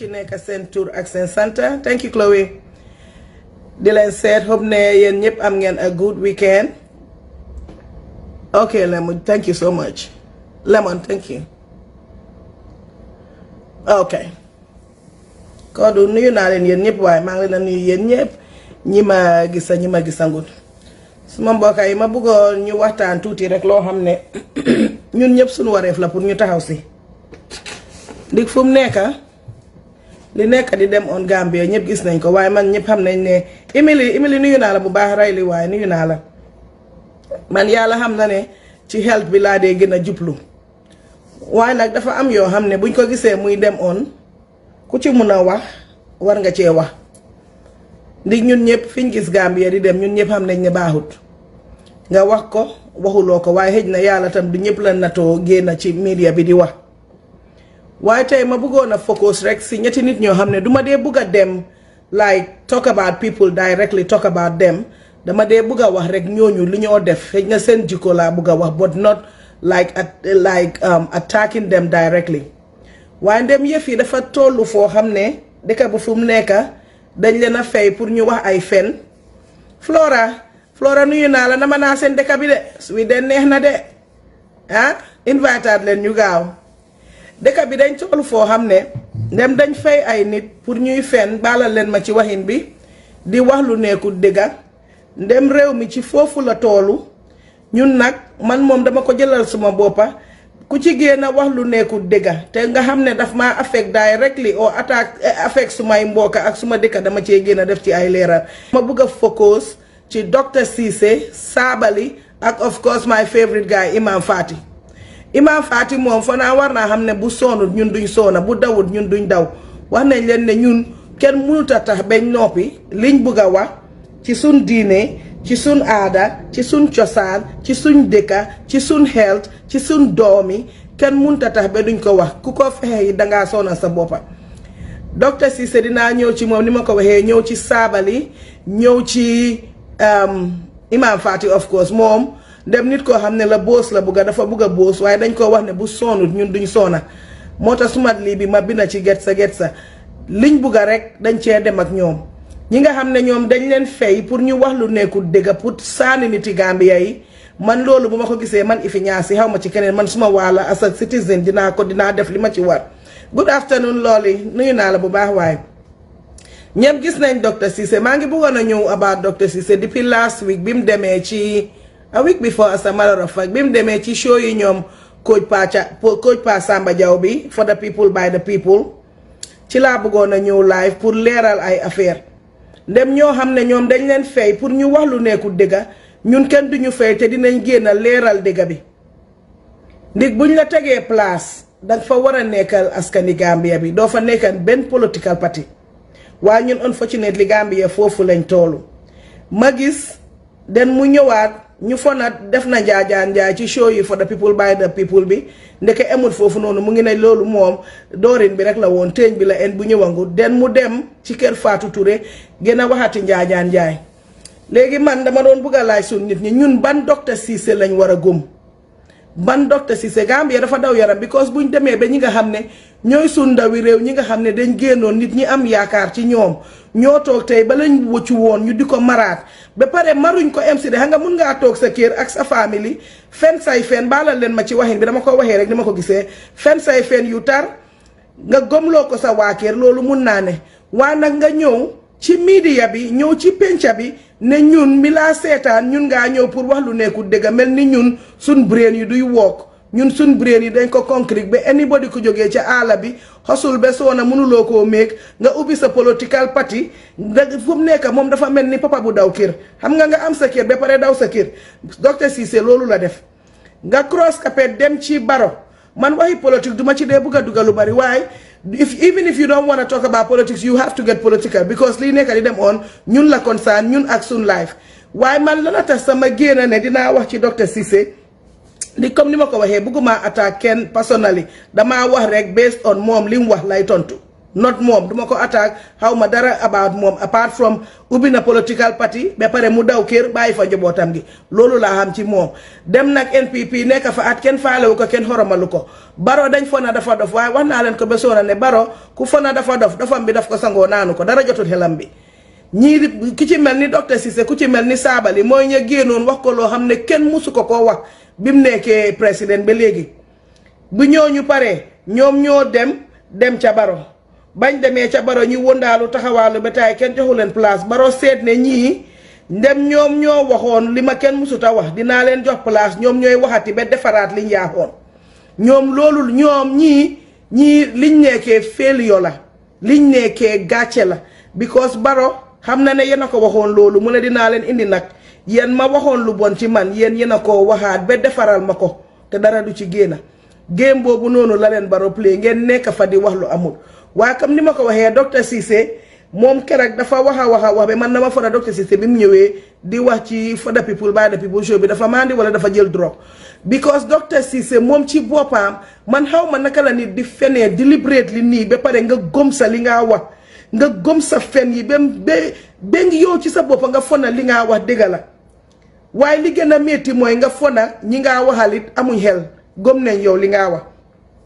ci nekk seen tur ak seen santa thank you Chloe di leen seet hope ne yéen ñëpp am ngeen a good weekend ok Lemon thank you so much Lemon thank you ok Kodou nuyu naa leen yéen ñëpp waaye maa ngi leen a nuyu yéen ñëpp ñi ma gisa ñi ma gisangut suma mbokka yi ma bëggoon ñu waxtaan tuuti rek loo xam ne ñun ñëpp suñu wareef la pour ñu taxaw si ndig fu mu nekka li nekk di dem on Gambia ñëpp gis nañ ko waaye man ñëpp xam nañ ne Emily Emily nuyu naa la bu baax ray li waaye nuyu naa la man yàlla xam na ne ci health bi laa dee gën a jublu waaye nag dafa am yoo xam ne buñ ko gisee muy dem on ku ci mun a wax war nga cee wax ndig ñun ñëpp fiñ gis Gambia di dem ñun ñëpp xam nañ ne baaxut nga wax ko waxuloo ko waaye xëj na yàlla tam du ñëpp la natoo génn ci media bi di wax waaye tey ma bëggoon a focus rek si ñetti nit ñoo xam ne du ma dee bugg a dem like talk about people directly talk about them dama dee bugg a wax rek ñooñu li ñoo def xëj na seen jikko laa bugg a wax but not like like attacking them directly waaye ndem yëf yi dafa tollu foo xam ne dëkk bu fu mu nekk dañ leen a fay pour ñu wax ay fen Flora Flora nuyu naa la nama naa seen dëkk bi de wi de neex na de ah invitaat leen ñu gaaw dëkk bi dañ toll foo xam ne ndem dañ fay ay nit pour ñuy fen baalal leen ma ci waxin bi di wax lu nekkul dëgga ndem réew mi ci foofu la toolu ñun nag man moom dama ko jëlal suma boppa ku ci génn wax lu nekkul dëgga te nga xam ne daf maa affect directly or attaque affect sumay mbokka ak suma dëkka dama cee génn def ci ay leeral ma bëgg a focus ci docteur Ceesay Sabally ak of course my favorite guy Imam Fatty Imam Fatty moom fa naa war naa xam ne bu soonut ñun duñ soona bu dawut ñun duñ daw wax nañ leen ne ñun kenn mënut a tax bañ noppi liñ bëgg a wax ci suñ diine ci suñ aada ci suñ cosaan ci suñ dëkka ci suñ health ci suñ doomi kenn mënut a tax ba duñ ko wax ku ko fexe yi dangaa soona sa boppa docteur Ceesay dinaa ñëw ci moom ni ma ko waxee ñëw ci Sabally ñëw ci Imam Fatty of course moom dem nit koo xam ne la boos la bugga dafa bugg a boos waaye dañ ko wax ne bu soonut ñun duñ soona moo tax sumat lii bi ma binda ci get sa get sa liñ bugga rek dañ cee dem ak ñoom ñi nga xam ne ñoom dañ leen fay pour ñu wax lu nekkul dëgga pour saani niti Gambia yi man loolu bu ma ko gisee man ifi ñaasi xaw ma ci keneen man suma waala as a citizen dinaa ko dinaa def li ma ci war good afternoon loolu nuyu naa la bu baax waaye ñëpp gis nañ docteur Ceesay maa ngi bëggoon a ñëw about docteur Ceesay depuis last week bi mu demee ci a week before as a matter of fact bi mu demee ci show yi ñoom coach Pa coach Pa Samba Jaw bi for the people by the people ci laa bëggoon a ñëw live pour leeral ay affaire ndem ñoo xam ne ñoom dañ leen fay pour ñu wax lu nekkul dëgga ñun kenn duñu fay te dinañ génn leeral dëgga bi ndig buñ la tegee place danga fa war a nekkal askani Gambia bi doo fa nekkal benn political party waaye ñun unfortunately Gambia foofu lañ toolu ma gis den mu ñëwaat ñu fonat def na njaajaan njaay ci show yi for the people by the people bi ndeke emul foofu noonu mu ngi ne loolu moom doorin bi rek la woon teeñ bi la en bu ñëwangu den mu dem ci kër Fatou Touré gën a waxati njaajaan njaay léegi man dama doon bugg a laaj suñ nit ñi ñun ban docteur Ceesay lañ war a gëm ban docteur Ceesay Gambia dafa daw yaram because buñ demee ba ñi nga xam ne ñooy suñ ndawi réew ñi nga xam ne dañ génnoon nit ñi am yaakaar ci ñoom ñoo toog tey ba lañ wëccu woon ñu di ko maraat ba pare maruñ ko MC de xam nga mun ngaa toog sa kër ak sa famille fen say fen baalal leen ma ci waxin bi dama ko waxee rek ni ma ko gisee fen say fen yu tar nga gomloo ko sa waa kër loolu mun naa ne waaye nag nga ñëw ci media bi ñëw ci penca bi ne ñun mi laa seetaan ñun ngaa ñëw pour wax lu nekkul dëgg mel ni ñun suñ brain yi duy wook ñun suñ brain yi dañ ko concrete ba anybody ko jógee ca àll bi xosul ba soona mënuloo koo méeg nga ubbi sa political party da fu mu nekk moom dafa mel ni papa bu daw kër xam nga nga am sa kër ba pare daw sa kër docteur Ceesay loolu la def nga cross capet dem ci baro man waxi politique duma ci dee bugg a dugal lu bari waaye if even if you don't want to talk about politics you have to get political because lii nekk di dem on ñun la concern ñun ak suñ life waaye man lana tax sama génn ne dinaa wax ci docteur Ceesay di comme ni ma ko waxee bëgguma attaque kenn personally damaa wax rek based on moom li mu wax lay tontu not moom duma ko attaque xaw ma dara about moom apart from ubbi na political party ba pare mu daw kër bàyyi fa njabootam gi loolu laa xam ci moom dem nag NPP nekk fa at kenn faalewu ko kenn xoromalu ko baro dañ fona dafa dof waaye wax naa leen ko ba soona ne baro ku fona dafa dof dofam bi daf ko sangoo naanu ko dara jotul xelam bi ñii ku ci mel ni docteur Cissé ku ci mel ni saabali mooy ña génnoon wax ko loo xam ne kenn musu ko koo wax bi mu nekkee président ba léegi bu ñooñu paree ñoom ñoo dem dem ca baro bañ demee ca baro ñu wëndaalu taxawaalu ba taay kenn joxu leen place baro seet ne ñii ndem ñoom ñoo waxoon li ma kenn musut a wax dinaa leen jox place ñoom ñooy waxati ba defaraat liñ yaaxoon ñoom loolu ñoom ñii ñii liñ nekkee failure la liñ nekkee gàcce la because baro xam na ne yéen a ko waxoon loolu mu ne dinaa leen indi nag yéen ma waxoon lu bon ci man yéen yéen a koo waxaat ba defaral ma ko te dara du ci génn game boobu noonu la leen baro play ngeen nekk fa di wax lu amul waaye comme ni ma ko waxee docteur Cissé moom keroog dafa wax a wax a wax ba man dama fara docteur Cissé bi mu ñëwee di wax ci for the people by the people show bi dafa mandi wala dafa jël drogue because docteur Cissé moom ci boppam man xaw ma naka la nit di fenee deliberately nii ba pare nga gëm sa li ngaa wax nga gëm sa fen yi ba ba ba yow ci sa boppa nga fona li ngaa wax dëgg la waaye li gën a métti mooy nga fona ñi ngaa waxal it amuñ xel gëm nañ yow li ngaa wax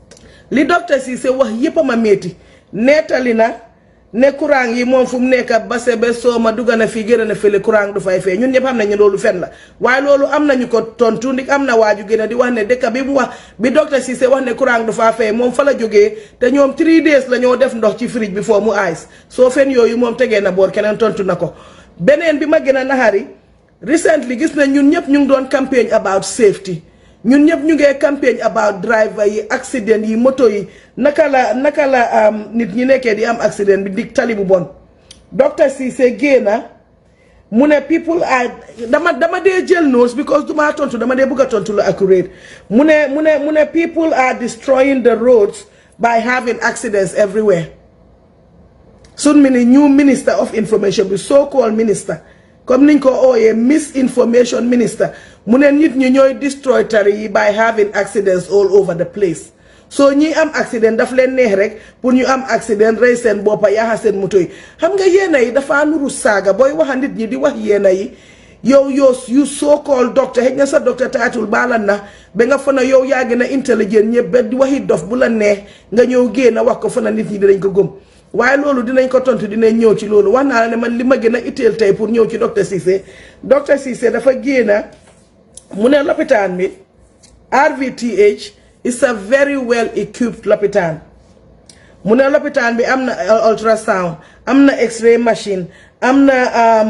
li docteur Cissé wax yépp a ma métti nettali na ne courant yi moom fu mu nekk base ba soo ma dugg na fii gën na fële courant du fay fee ñun ñëpp xam nañu loolu fen la waaye loolu am nañu ko tontu ndik am na waaju gën a di wax ne dëkk bi mu wax bi docteur Cissé wax ne courant du faa fay moom fa la jógee te ñoom 3 days la ñoo def ndox ci fridge bi foo mu ice soo fen yooyu moom tegee na boor keneen tontu na ko beneen bi ma gën a naxari recently gis na ñun ñëpp ñu ngi doon campagne about safety ñun ñëpp ñu ngee campagne about driver yi accident yi moto yi naka la naka la nit ñi nekkee di am accident bi dig tali bu bon docteur Cissé génna mu ne people are dama dama dee jël notes because du maa tontu dama dee bëgg a tontu lu accurate mu ne mu ne mu ne people are destroying the roads by having accidents everywhere sun mi ni new minister of information bi so called minister comme niñ ko ooyee misinformation minister mu ne nit ñi ñooy destroy tari yi by having accidents all over the place soo ñi am accident daf leen neex rek pour ñu am accident rey seen boppa yaaxa seen moto yi xam nga yéena yi dafa nuru saaga booy waxa nit ñi di wax yéena yi yow yow yu soo called doctor xëy na sa docteur taatul baalan na ba nga fa na yow yaa gën a intelligent ñëpp ba di waxi dof bu la neex nga ñëw génn wax ko fa na nit ñi dinañ ko gëm waaye loolu dinañ ko tontu dinañ ñëw ci loolu wax naa la ne man li ma gën a itteel tey pour ñëw ci docteur Cissé docteur Cissé dafa génn mu ne lopitaan bi RVTH is a very well equipped lopitaan mu ne lopitaan bi am na ultrasound am na x-ray machine am na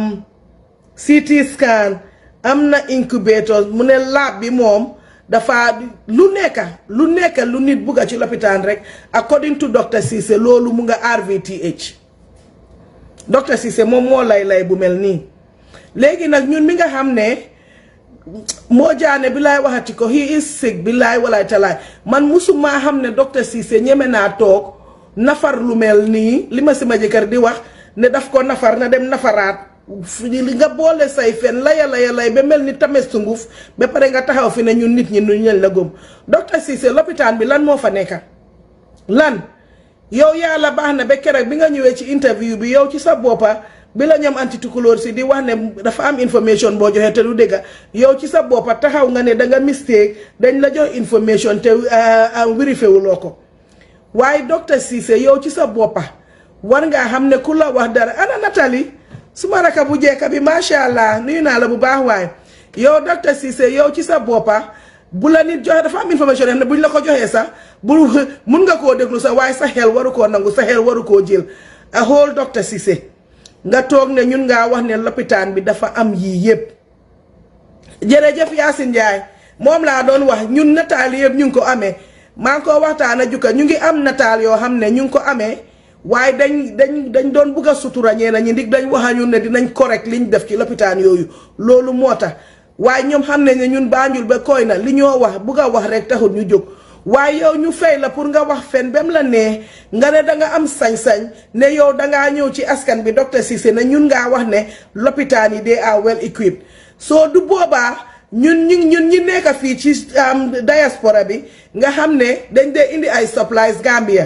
CT scan am na incubator mu ne lab bi moom dafa lu nekka lu nekka lu nit bugga ci lopitaan rek according to docteur Cissé loolu mu nga RVTH docteur Cissé moom moo lay lay bu mel nii léegi nag ñun mi nga xam ne moo jaane bi laay waxati ko he is sick bi laay walaay talaay man musumaa xam ne docteur Cissé ñeme naa toog nafar lu mel nii li ma si ma jëkkër di wax ne daf ko nafar na dem nafaraat li nga boole say fen laya laya lay ba mel ni tames sunguf ba pare nga taxaw fi ne ñun nit ñi nu ñen la gëm docteur Cissé lopitaan bi lan moo fa nekka lan yow yàlla baax na ba keroog bi nga ñëwee ci interview bi yow ci sa boppa bi la ñoom anti tukulóor si di wax ne dafa am information boo joxee te du dëgga yow ci sa boppa taxaw nga ne da nga mistake dañ la jox information te vérifié wuloo ko waaye docteur Cissé yow ci sa boppa war ngaa xam ne ku la wax dara ana Nathalie suma raka bu jekka bi macha allah nuyu naa la bu baax waaye yow docteur Cissé yow ci sa boppa bu la nit joxe dafa am information ne buñ la ko joxee sax bu mun nga koo déglu sax waaye sa xel waru koo nangu sa xel waru koo jël a whole docteur Cissé nga toog ne ñun ngaa wax ne lopitaan bi dafa am yii yëpp jërëjëf Yacine Ndiaye moom laa doon wax ñun nataal yëpp ñu ngi ko amee maa ngi ko waxtaan a jukka ñu ngi am nataal yoo xam ne ñu ngi ko amee waaye dañ dañ dañ doon bugg a sutura ñeena ñi ndig dañ waxa ñun ne dinañ correct liñ def ci lopitaan yooyu loolu moo tax waaye ñoom xam ne ne ñun Banjul ba koy na li ñoo wax bugg a wax rek taxul ñu jóg waaye yow ñu fay la pour nga wax fen bem la nee nga ne danga am sañ-sañ ne yow dangaa ñëw ci askan bi docteur Cissé ne ñun ngaa wax ne lopitaan yi they are well equipped soo du boobaa ñun ñu ñun ñi nekk fii ci diaspora bi nga xam ne dañ dee indi ay supplies Gambia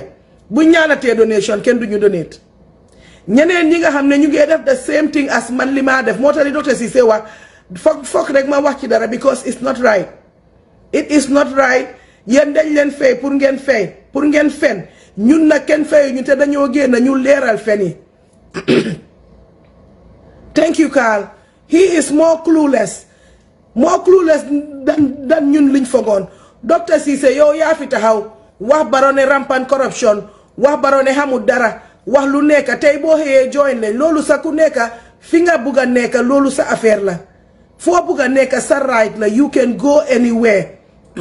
bu ñaanatee donation kenn du ñu donate ñeneen ñi nga xam ne ñu ngi def the same thing as man li maa def moo tax li docteur Ceesay wax foog foog rek ma wax ci dara because it's not right it is not right yéen dañ leen fay pour ngeen fay pour ngeen fen ñun nag kenn fayu ñu te dañoo génn ñu leeral fen yi thank you Carl he is more clueless more clueless dan dan ñun liñ fogoon docteur Ceesay yow yaa fi taxaw wax baro ne rampant corruption wax baro ne xamul dara wax lu nekk tey boo xëyee join leen loolu sa ku nekk fi nga bugg a nekk loolu sa affaire la foo bugg a nekk sa right la you can go anywhere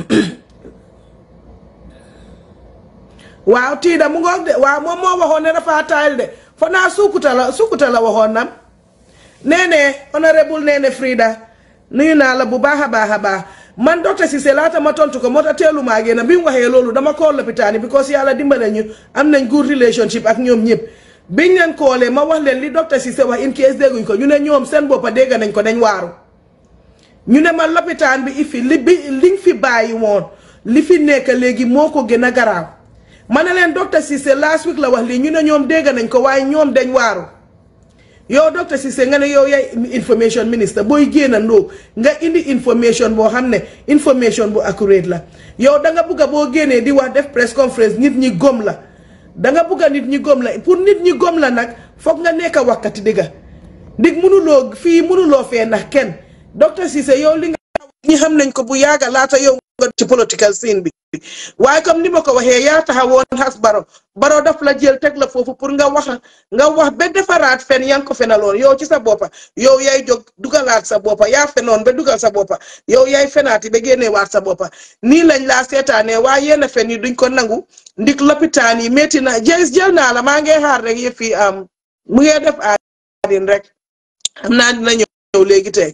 waaw tiida mu ngoog de waaw moom moo waxoon ne dafa taayal de fo naa sukuta la sukuta la waxoon nam nee ne honorable nee ne Frida nuyu naa la bu baax a baax a baax man docteur Ceesay laata ma tontu ko moo tax teelu maa génn bi mu waxee loolu dama kool lopitaan yi because yàlla dimbale ñu am nañ good relationship ak ñoom ñëpp biñ leen koolee ma wax leen li docteur Ceesay wax in case dégguñ ko ñu ne ñoom seen boppa dégg nañ ko dañ waaru ñu ne ma lopitaan bi ifi li bi liñ fi bàyyi woon li fi nekk léegi moo ko gën a garaaw ma ne leen docteur Ceesay last week la wax lii ñu ne ñoom dégg nañ ko waaye ñoom dañ waaru yow docteur Ceesay nga ne yow yaay information minister booy génn ndoo nga indi information boo xam ne information bu accurate la yow da nga bugg a boo génnee di wax def press conference nit ñi gom la da nga bugg a nit ñi gom la pour nit ñi gom la nag foog nga nekk a wakkati digga ndig mënuloo fii mënuloo fee ndax kenn docteur Ceesay yow li nga ñi xam nañ ko bu yàgga laata yow nga ci political scene bi waaye comme ni ma ko waxee yaa taxawoon xas baro baro daf la jël teg la foofu pour nga wax nga wax ba defaraat fen yaa ngi ko fenaloon yow ci sa boppa yow yaay jóg dugalaat sa boppa yaa fenoon ba dugal sa boppa yow yaay fenaati ba génneewaat sa boppa nii lañ laa seetaanee waaye yenn fen yi duñ ko nangu ndik lopitaan yi métti na jël jël naa la maa ngi xaar rek yëf yi am mu ngee def aadin rek xam naa dina ñëw léegi tey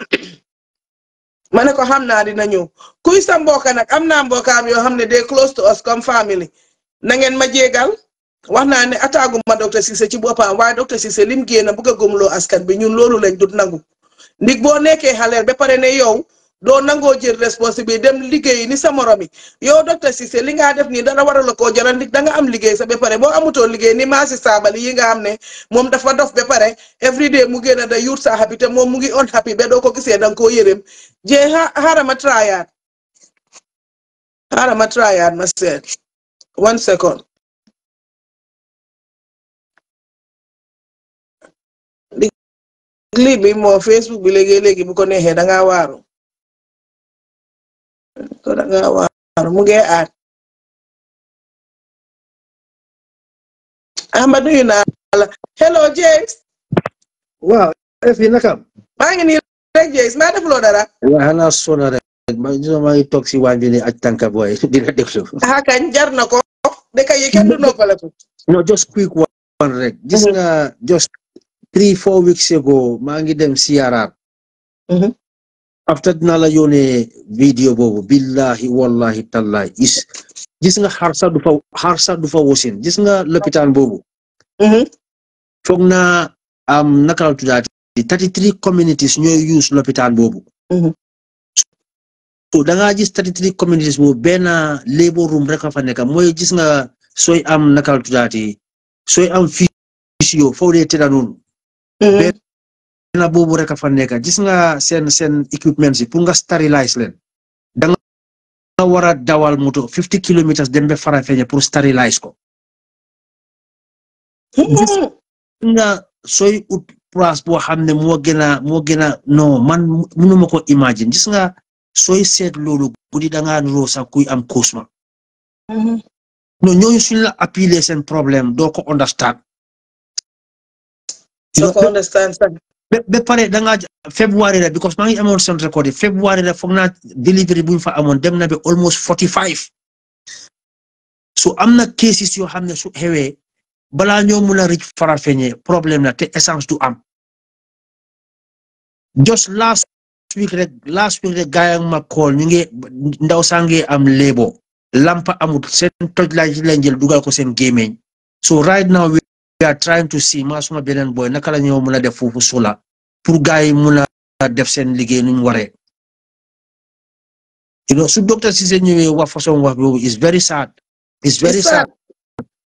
ma ne ko xam naa dina ñëw kuy sa mbokka nag am naa mbokkaam yoo xam ne they close to us comme family na ngeen ma jégal wax naa ne ataagu ma docteur Ceesay ci boppam waaye docteur Ceesay lim génn bugg a gëmloo askan bi ñun loolu lañ dut nangu ndig boo nekkee xaleel ba pare ne yow doo nangoo jël responsabilité dem liggéey ni sa morom yi yow docteur Ceesay li nga def nii dara waral la koo jaral ndig da nga am liggéey sa ba pare boo amutoon liggéey ni maasi saabali yi nga xam ne moom dafa dof ba pare every day mu génn da yuut sa happy te moom mu ngi on happy ba doo ko gisee danga koo yërëm jee xaaral ma tryaat xaaral ma tryaat ma seet one second lii bi moo Facebook bi léegi léegi bu ko neexee da ngaa waaru ko da ngaa waaru mu ngi aat Ahmad nuyu naa la hello James waaw fi nakam maa ngi nii rek James maa defuloo dara waaw xanaa sona rek ma maa ngi toog si waañ bi ni aj tànka booy di la déglu ah kañ jar na ko dëkk yi kenn du noppaleku no just quick one rek gis nga just three four weeks ago maa ngi dem siyaaraat after dinaa la yónnee vidéo boobu billahi wallahi tallahi is gis nga xar sax du fa xar sax du fa wosin gis nga lopitaan boobu foog naa am naka la tuddaati thirty three communities ñooy use lopitaan boobu so da ngaa gis thirty three communities boobu benn labor room rek a fa nekk mooy gis nga sooy am naka la tuddaati sooy am physio foo dee tëdda noonu benn boobu rek a fa nekk gis nga seen seen equipment si pour nga sterilize leen da nga war a dawal moto fifty kilometers dem ba Farafenni pour sterilize ko gis nga sooy ut place boo xam ne moo gën a moo gën a non man mënuma ko imagine gis nga sooy seet loolu guddi da ngaa nuroo sax kuy am cosma non ñooñu suñ la appeler seen problème doo ko understand soo ko understand sax ba pare da ngaa février la because maa ngi amoon seen record yi février la foog naa delivery bu ñu fa amoon dem na ba almost forty five so am na cases yoo xam ne su xewee balaa ñoo mun a rëcc Farafenni problème la te essence du am just last week rek last week rek gaay ak ma call ñu ngi ndaw saa ngi am léebo lampa amut seen toj laaj lañ jël dugal ko seen gémmiñ so right now we are trying to see maa suma beneen boy naka la ñoo mun a def foofu sula pour gaay yi mun a def seen liggéey nuñ waree you know su docteur Ceesay ñëwee wax façon wax boobu is very sad is very sad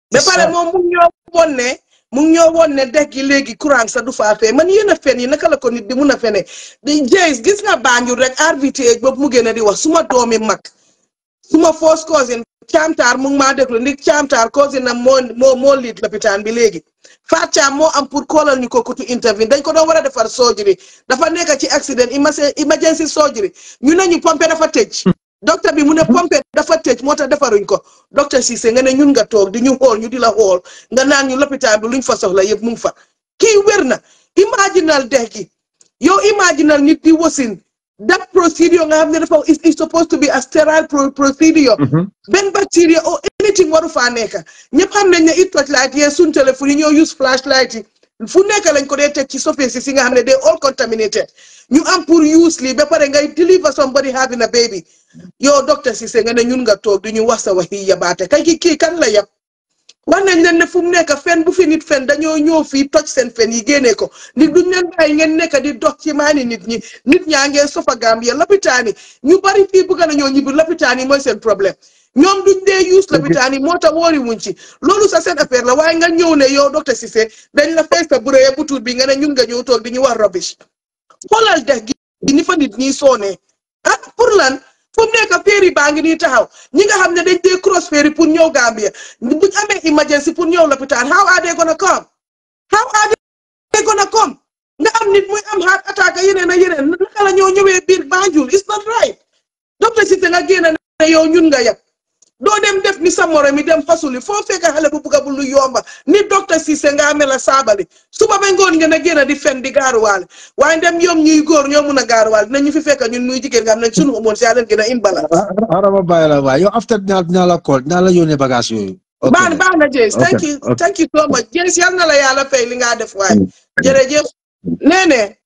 ba pare moom mu ngi ñoo woon ne mu ngi ñoo woon ne dex gi léegi courant sa du faa fee man yéen a fen yi naka la ko nit di mun a fene di jeys gis nga Banjul rek RVTH boobu mu gën a di wax suma doomi mag suma first cousin caamtaar mu ngi maa déglu ndig caamtaar cousin na moo moo moo liit lopitaan bi léegi Faat Caam moo am pour koolal ñu ko kutu intervene dañ ko doon war a defar surgery dafa nekk ci accident emergency surgery ñu ne ñu pompe dafa tëj docteur bi mu ne pompe dafa tëj moo tax defaruñ ko docteur Cissé nga ne ñun nga toog di ñu xool ñu di la xool nga naan ñu lopitaan bi luñ fa soxla yëpp mu ngi fa kii wér na imaginal dex gi yow imaginal nit di wasin that procedure nga xam ne dafa is supposed to be a sterile procedure benn bacteria or anything waru faa nekk ñëpp xam nañ ne it torchlight yee suñ téléphone yi ñoo use flashlight yi fu nekk lañ ko dee teg ci surface si nga xam ne they all contaminated ñu am pour use lii ba pare ngay deliver somebody having a baby yow docteur Cissé nga ne ñun nga toog di ñu wax sa waxi yabaate kay ki kii kan la yab wax nañ leen ne fu mu nekk fen bu fi nit fen dañoo ñëw fii toj seen fen yi génnee ko nit duñ leen bàyyi ngeen nekk di dox ci maani nit ñi nit ñaa ngeen sofa Gambia lopitaan yi ñu bari fii bëgg nañoo ñibbi lopitaan yi mooy seen problème ñoom duñ dee use lopitaan yi moo tax woori wuñ ci loolu sa seen affaire la waaye nga ñëw ne yow docteur Cissé dañ la fay sa burée bu tuut bi nga ne ñun nga ñëw toog di ñu wax rubbish xoolal dex gi ni fa nit ñi soonee ah pour lan fu mu nekk féeri baa ngi nii taxaw ñi nga xam ne dañ dee cross féeri pour ñëw Gambia buñ amee emergency pour ñëw lopitaan how are they gonna come how are they gonna come nga am nit muy am heart attack yeneen ak yeneen naka la ñoo ñëwee biir Banjul it's not right docteur Cissé nga génn ne yow ñun nga yab doo dem def ni sa moro mi dem fasuli foo fekk xale bu bugga bu lu yomba ni docteur Cissé nga amee la saabali suba ba ngoon ngeen a génn di fen di gaaruwaale waaye dem ñoom ñuy góor ñoo mun a gaaruwaale dinañu fi fekk ñun muy jigéen nga xam ne sunu hormones yaa leen gën a imbalance. arama bàyyi la waay yow after dinaa dinaa la call dinaa la yónnee bagage yooyu. baax na baax na James thank you thank you so much James yal na la yàlla fay li nga def waaye jërëjëf nee ne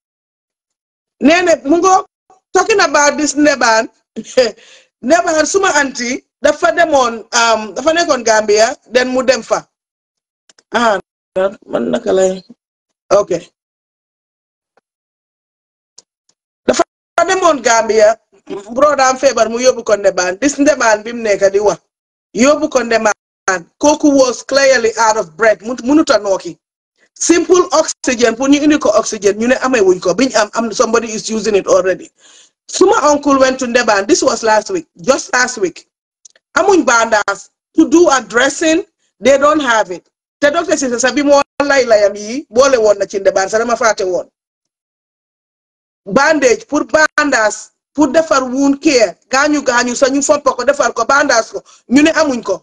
nee ne mu ngo talking about this nebaan nebaan suma anti dafa demoon dafa nekkoon Gambia den mu dem fa ah man naka lay ok dafa demoon Gambia brodaam feebar mu yóbbu ko ndebaan dis ndebaan bi mu nekk di wax yóbbu ko ndebaan kooku was clearly out of breath munuta nooki simple oxygen pour ñu indi ko oxygen ñu ne amee wuñ ko biñ am am somebody is using it already suma uncle went to ndebaan this was last week just last week amuñ bandaas to do a dressing they don't have it te docteur Cissé sax bi moo lay layam yi boole woon na ci ndebaan sax dama fàtte woon bandage pour bandaas pour defar wound care gaañu gaañu sax ñu fomp ko defar ko bandaas ko ñu ne amuñ ko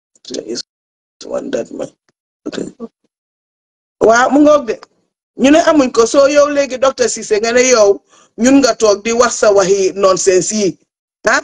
waaw mu ngoog de ñu ne amuñ ko soo yow léegi docteur Cissé nga ne yow ñun nga toog di wax sa waxi nonsense yi ah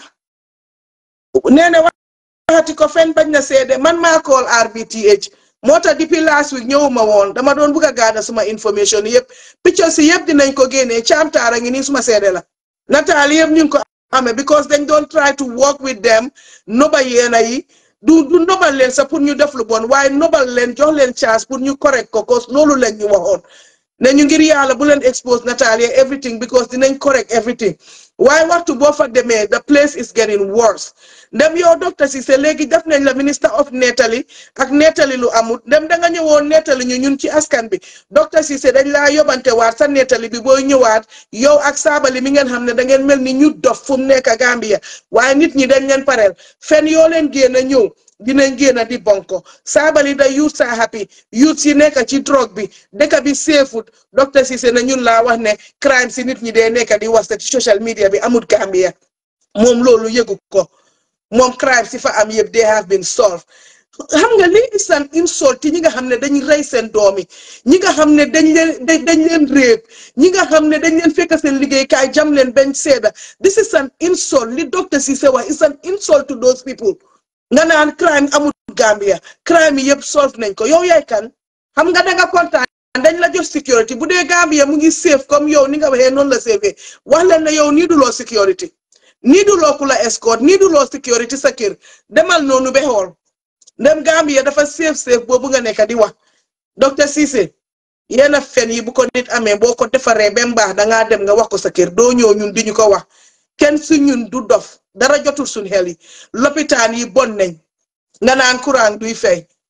nee na waxati ko fen bañ na seede man maa call RBTH moo tax depuis last week ñëwuma woon dama doon bugg a gaada suma information yëpp picture si yëpp dinañ ko génnee caamtaara ngi nii suma seede la nataal yëpp ñu ngi ko amee because dañ doon try to work with them noba yeena yi du du nobal leen sax pour ñu def lu bon waaye nobal leen jox leen chance pour ñu correct ko cause loolu leen ñu waxoon ne ñu ngir yàlla bu leen expose nataal yi everything because dinañ correct everything waaye waxtu boo fa demee the place is getting worse ndem yow docteur Cissé léegi def nañ la minister of nettali ak nettali lu amut ndem da nga ñëwoon nettali ñu ñun ci askan bi docteur Cissé dañ laa yóbbante waat sa nettali bi booy ñëwaat yow ak saabali mi ngeen xam ne da ngeen mel ni ñu dof fu mu nekk Gambia waaye nit ñi dañ leen pareel fen yoo leen génn ñëw dinañ génn di bonko saabali da youth sa happy youth si nekk ci drogue bi dëkk bi seefut docteur Cissé na ñun laa wax ne crime si nit ñi dee nekk di wasta ci social media bi amut Gambia moom loolu yëgu ko moom crime si fa am yëpp they have been solved xam nga lii is an insult ci ñi nga xam ne dañ rey seen doom yi ñi nga xam ne dañ leen dañ leen réeb ñi nga xam ne dañ leen fekk seen liggéeykaay jam leen bañ seeda this is an insult li docteur Cissé wax is an insult to those people nga naan crime amul Gambia crime yi yëpp solve nañ ko yow yaay kan xam nga danga kontaan dañ la jox security bu dee Gambia mu ngi safe comme yow ni nga waxee noonu la safe wax leen ne yow nii du loo security nii du loo ku la escort nii du loo security sa kër demal noonu ba xool ndem Gambia dafa safe safe boobu nga nekk di wax docteur Cissé yenn fen yi bu ko nit amee boo ko defaree ba mbaax dangaa dem nga wax ko sa kër doo ñëw ñun di ñu ko wax kenn su ñun du dof dara jotul suñ xel yi lopitaan yi bon nañ nga naan courant duy fay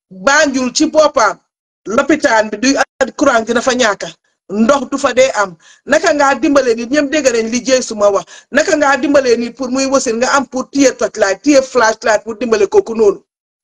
Banjul ci boppam lopitaan bi du courant dina fa ñàkka ndox du fa dee am naka ngaa dimbale nit ñëpp dégg nañ li jëy suma wax naka ngaa dimbale nit pour muy wasin nga am pour téye torchlight téye flashlight pour dimbale kooku noonu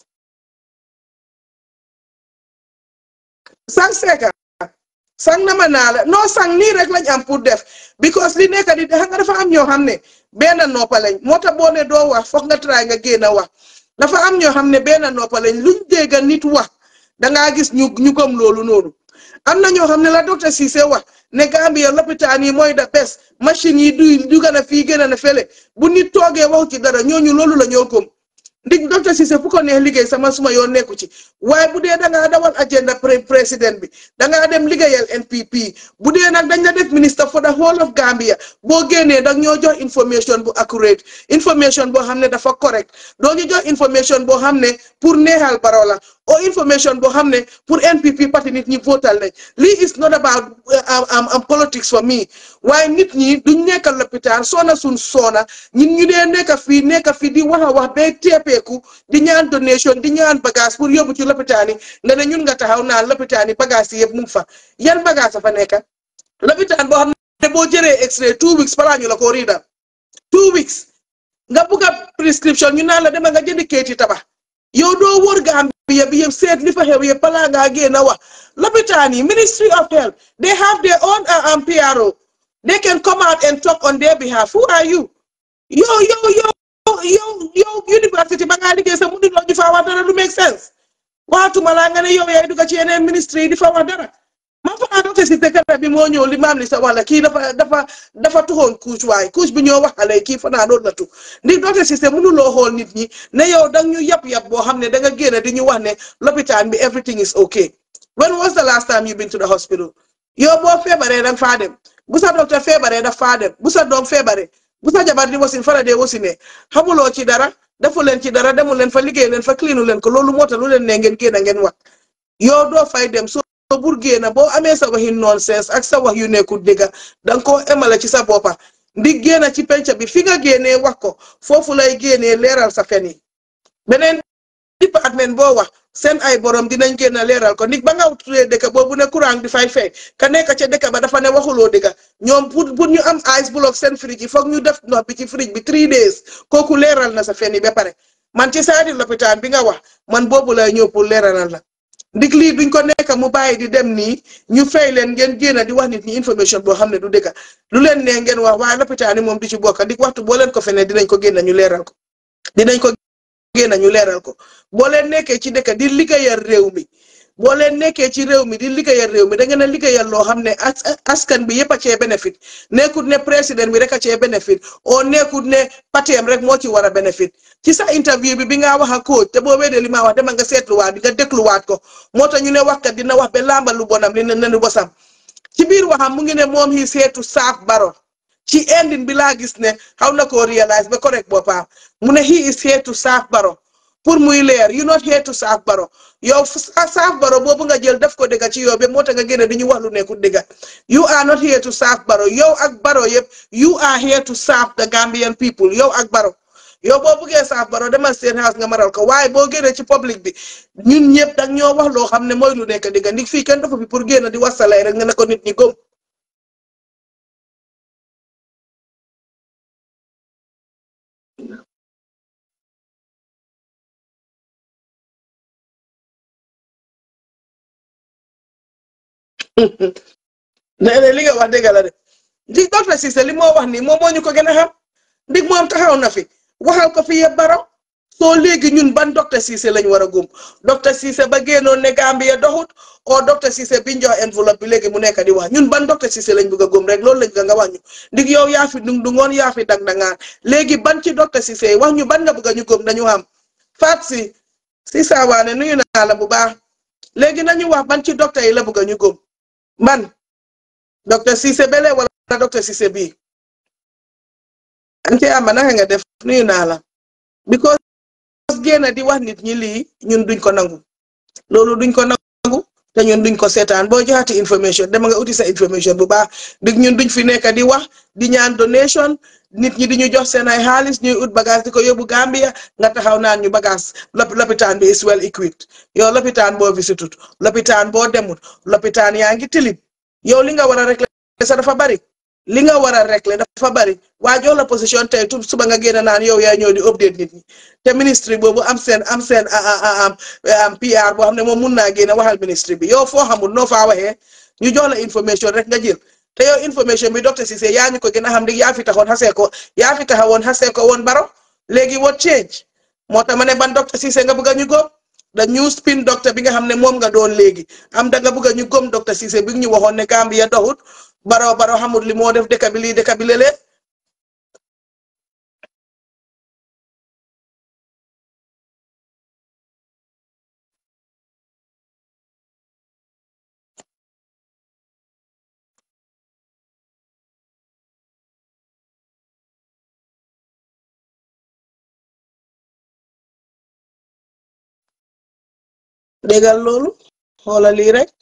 sang seeka sang nama naa la non sang nii rek lañ am pour def because li nekk di xam nga dafa am ñoo xam ne benn noppa lañ moo tax boo ne doo wax foog nga try nga génn wax dafa am ñoo xam ne benn noppa lañ luñ dégg nit wax dangaa gis ñu ñu gëm loolu noonu am na ñoo xam ne la docteur Cissé wax ne Gambia lopitaan yi mooy da bes machine yi duy duga na fii gën a na fele bu nit toogee wax ci dara ñooñu loolu la ñoo gëm ndig docteur Cissé fu ko neex liggéey sama suma yoon nekku ci waaye bu dee dangaa dawal agenda président bi dangaa dem liggéeyal NPP bu dee nag dañ la def ministre for the whole of Gambia boo génnee dag ñoo jox information bu accurate information boo xam ne dafa correct doo ñu jox information boo xam ne pour neexal baro la o information boo xam ne pour NPP parti nit ñi votal nañ lii is not about am politics for me waaye nit ñi duñ nekkal lopitaan soona suñ soona ñun ñu dee nekk fii nekk fii di wax a wax ba teepeeku di ñaan donation di ñaan bagage pour yóbbu ci lopitaan yi nga ne ñun nga taxaw naan lopitaan yi bagage yi yëpp mu ngi fa yan bagage a fa nekk lopitaan boo xam ne boo jëree extrait two weeks balaa ñu la ko riidal two weeks nga bugg a prescription ñu naan la dema nga jëndi kayiti tabax yow doo wóor Gambia bi yëpp seet li fa xew yëpp balaa ngaa génn a wax lopitaan yi ministry of health they have their own um, PRO they can come out and talk on their behalf who are you yow yow yow yow yow university ba ngaa liggéey sa mu nit loo ñu faa wax dara du make sense waxatuma laa nga ne yow yaay dugg ci yeneen ministry yi di fa wax dara man fa naa docteur Cissé kala bi moo ñëw li maam li sa wala kii dafa dafa dafa tuxoon couche waaye couche bi ñoo waxale kii fa naa doon la tu ndi docteur Cissé mënuloo xool nit ñi ne yow dang ñu yab yab boo xam ne da nga génn di ñu wax ne lopitaan bi everything is okay when was the last time you been to the hospital yow boo feebaree danga faa dem bu sa docteur feebaree daf faa dem bu sa doom feebaree bu sa jabar di wasin fara dee wasine xamuloo ci dara defu leen ci dara demul leen fa liggéey leen fa clinu leen ko loolu moo tax lu leen ne ngeen génn ngeen wax yow doo fay dem so bur génn boo amee sa waxi nonsense ak sa wax yu nekkul dëgga danga koo emale ci sa boppa ndi génn ci penc bi fi nga génnee wax ko foofu lay génnee leeral sa fen yi beneen département boo wax seen ay borom dinañ génn leeral ko nit ba nga tuddee dëkk boobu ne courant di fay fay ka nekk ca dëkk ba dafa ne waxuloo dëgg ñoom pour pour ñu am ice block seen fridge yi foog ñu def ndox bi ci fridge bi three days kooku leeral na sa fen yi ba pare man ci saadi lopitaan bi nga wax man boobu lay ñëw pour leeralal la ndig lii duñ ko nekk mu bàyyi di dem nii ñu fay leen ngeen génn di wax nit ñi information boo xam ne du dëgg lu leen ne ngeen wax waaye lopitaan yi moom du ci bokk ndig waxtu boo leen ko fene dinañ ko génn ñu leeral ko dinañ ko génn ñu leeral ko boo leen nekkee ci dëkk di liggéeyal réew mi boo leen nekkee ci réew mi di liggéeyal réew mi da ngeen a liggéeyal loo xam ne askan bi yëpp a cee bénéfice nekkut ne président bi rek a cee bénéfice o nekkut ne pateem rek moo ci war a bénéfice ci sa interview bi bi nga wax ak coach te boo weedee li ma wax dama nga seetluwaat nga dégluwaat ko moo tax ñu ne waxkat dina wax ba làmbal lu bonam li ne nenu bosam ci biir waxam mu ngi ne moom yi seetu saaf baro ci ending bi laa gis ne xaw na koo réalise ba correct boppam mu ne he is here to saaf baro pour muy leer you not here to saaf baro yow saaf baro boobu nga jël def ko dëgga ci yow ba moo tax nga génne di ñu wax lu nekkul dëgga you are not here to saaf baro yow ak baro yëpp you are here to saaf the Gambian people yow ak baro yow boo buggee saaf baro demal seen house nga maral ko waaye boo génnee ci public bi ñun ñëpp dag ñoo wax loo xam ne mooy lu nekk dëgga ndig fii kenn dafa fi pour génn di wasalay rek nga ne ko nit ñi gëm nee li nga wax dëgg la de ndig docteur Cissé li moo wax nii moom moo ñu ko gën a xam ndig moom taxaw na fi waxal ko fi yëpp baro soo léegi ñun ban docteur Cissé lañ war a gëm docteur Cissé ba génnoon ne Gambia doxut o docteur Cissé biñ jox enveloppe bi léegi mu nekk di wax ñun ban docteur Cissé lañ bëgg a gëm rek loolu lañ nga wax ñu ndig yow yaa fi dung dungoon yaa fi dang dangaan léegi ban ci docteur Cissé wax ñu ban nga bëgg a ñu gëm dañu xam faat si si saawaane nuyu naa la bu baax léegi nañu wax ban ci docteur yi la bëgg a ñu gëm man docteur Cissé bele wala docteur Cissé bii ante ama naka nga def nuyu naa la because génn di wax nit ñi lii ñun duñ ko nangu loolu duñ ko nangu te ñun duñ ko seetaan boo joxati information dama nga uti sa information bu baax dig ñun duñ fi nekk di wax di ñaan donation nit ñi di ñu jox seen ay xaalis ñuy ut bagage di ko yóbbu Gambia nga taxaw naan ñu bagage lopitaan bi is well equipped yow lopitaan boo visitut lopitaan boo demut lopitaan yaa ngi tilim yow li nga war a régler sa dafa bari li nga war a régler dafa bari waa jox la position tey tu suba nga génn naan yow yaa ñëw di update nit ñi te ministre boobu am seen am seen am PR boo xam ne moom mun naa génn waxal ministre bi yow foo xamul noo faa waxee ñu jox la information rek nga jël te yow information bi docteur Cissé yaa ñu ko gën a xam di yaa fi taxoon xasee ko yaa fi taxawoon xasee ko woon baro léegi what change moo tax ma ne ban docteur Cissé nga bëgg a ñu góob da new spin docteur bi nga xam ne moom nga doon léegi am da nga bëgg a ñu góom docteur Cissé bi ñu waxoon ne Gambia doxut baro baro xamul li moo def dëkk bi lii dëkk bi lële déggal loolu xoolal lii rek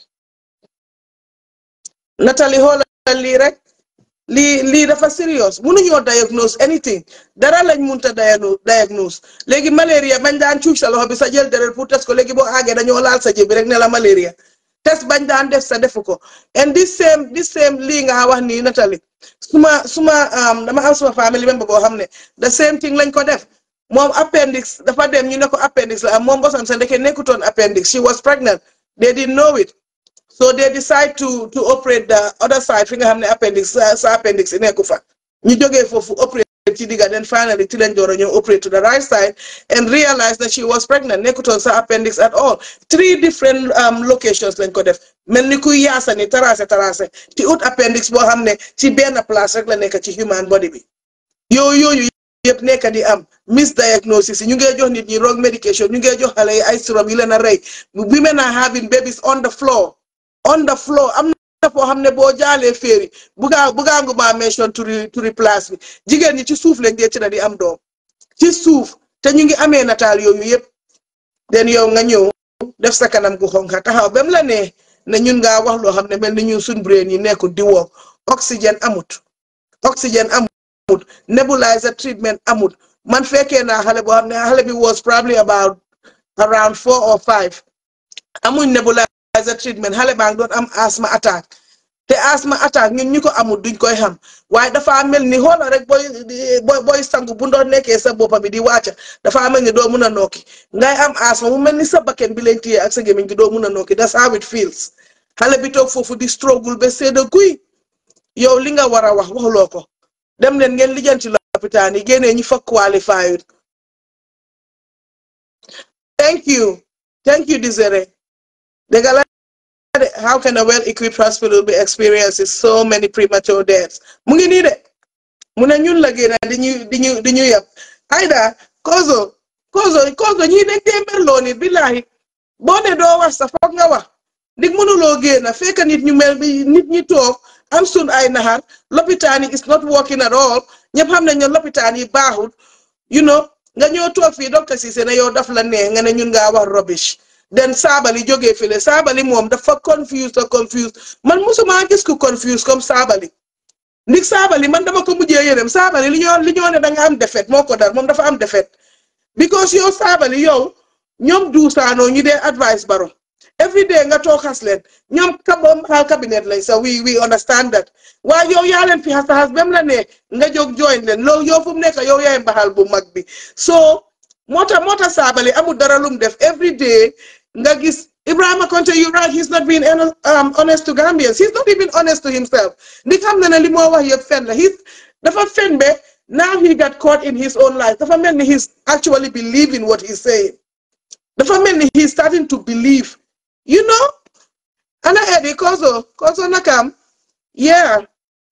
Natali xoolal lii rek lii lii dafa serious mënuñoo diagnose anything dara lañ munta diagnose léegi malaria bañ daan cuuc sa loxo bi sa jël deret pour test ko léegi boo àggee dañoo laal sa jëbi rek ne la malaria test bañ daan def sa defu ko and this same this same lii nga wax nii Natali suma suma dama am suma family member boo xam ne the same thing lañ ko def moom appendix dafa dem ñu ne ko appendix la am moom bosam sa ndeke nekkutoon appendix she was pregnant they didn't know it so they decide to to operate the other side fi nga xam ne appendix sa appendix yi nekku fa ñu jógee foofu operate ci digga then finally ci lañ door a ñëw operate to the right side and realize that she was pregnant nekkutoon sa appendix at all three different locations lañ ko def mel ni kuy yaasa ni tarase tarase ci ut appendix boo xam ne ci benn place rek la nekk ci human body bi yooyu yooyu yëpp nekk di am misdiagnosis ñu ngey jox nit ñi wrong medication ñu ngey jox xale yi ay syrup yi leen a rey women are having babies on the floor on the floor am na foo xam ne boo jaalee féeri bugaa bugaangu maa mention turi turi place bi jigéen ñi ci suuf lañ dee ci na di am doom ci suuf te ñu ngi amee nataal yooyu yëpp den yow nga ñëw def sa kanam gu xonka taxaw bam la ne ne ñun ngaa wax loo xam ne mel ni ñun suñ brain yi nekkul di woo oxygène amut oxygène amut nebulizer treatment amut man fekkee naa xale boo xam ne xale bi was probably about around four or five amuñ nebulizer treatment xale baa ngi doon am asthma attack te asthma attack ñun ñu ko amul duñ koy xam waaye dafa mel ni xoola rek booy booy booy sangu bu doon nekkee sa boppa bi di wàcca dafa mel ni doo mun a nokki ngay am asthma mu mel ni sa bakken bi lañ téye ak sa gémmiñ gi doo mun a nokki that's how it feels xale bi toog foofu di struggle ba seeda guy yow li nga war a wax waxuloo ko dem leen ngeen lijjanti lopitaan yi génnee ñi fa qualified thank you thank you Desiree dégg la how can a well-equipped hospital be experiencing so many premature deaths mu ngi nii de mu ne ñun la génn di ñu di ñu di ñu yab ayda kozo kozo kozo ñii dañ dee merloo nit billahi boo ne doo wax sa foog nga wax ndig mënuloo génn fekk nit ñu mel bi nit ñi toog am sun ay naxar lopitaan yi is not working at all ñëpp xam nañ ne lopitaan yi baaxul you know nga ñëw toog fii docteur Cissé ne yow daf la neex nga ne ñun ngaa wax rubbish den saabali jógee file saabali moom dafa confuse te confuse man musuma gis ku confuse comme saabali ndig saabali man dama ko mujjee yërëm saabali li ñoo li ñoo ne da nga am defet moo ko dar moom dafa am defet because yow saabali yow ñoom duusaanoo ñu dee advice baro every day nga toog xas leen ñoom kabom xaal cabinet lañ sa we we understand that waaye yow yaa leen fi xas xas bem la ne nga jóg join leen loolu yow fu mu nekk yow yaay mbaxal bu mag bi so moo tax moo tax saabali amul dara lum def every day nga gis Ibrahima Konte you right he's not being um, honest to Gambians he's not even honest to himself ndi xam na ne li moo wax yëpp fen la he's dafa fen be now he got caught in his own life dafa mel ni he's actually believing what he's saying dafa mel ni he's starting to believe you know ana Eddie Kozo Kozo nakam yeah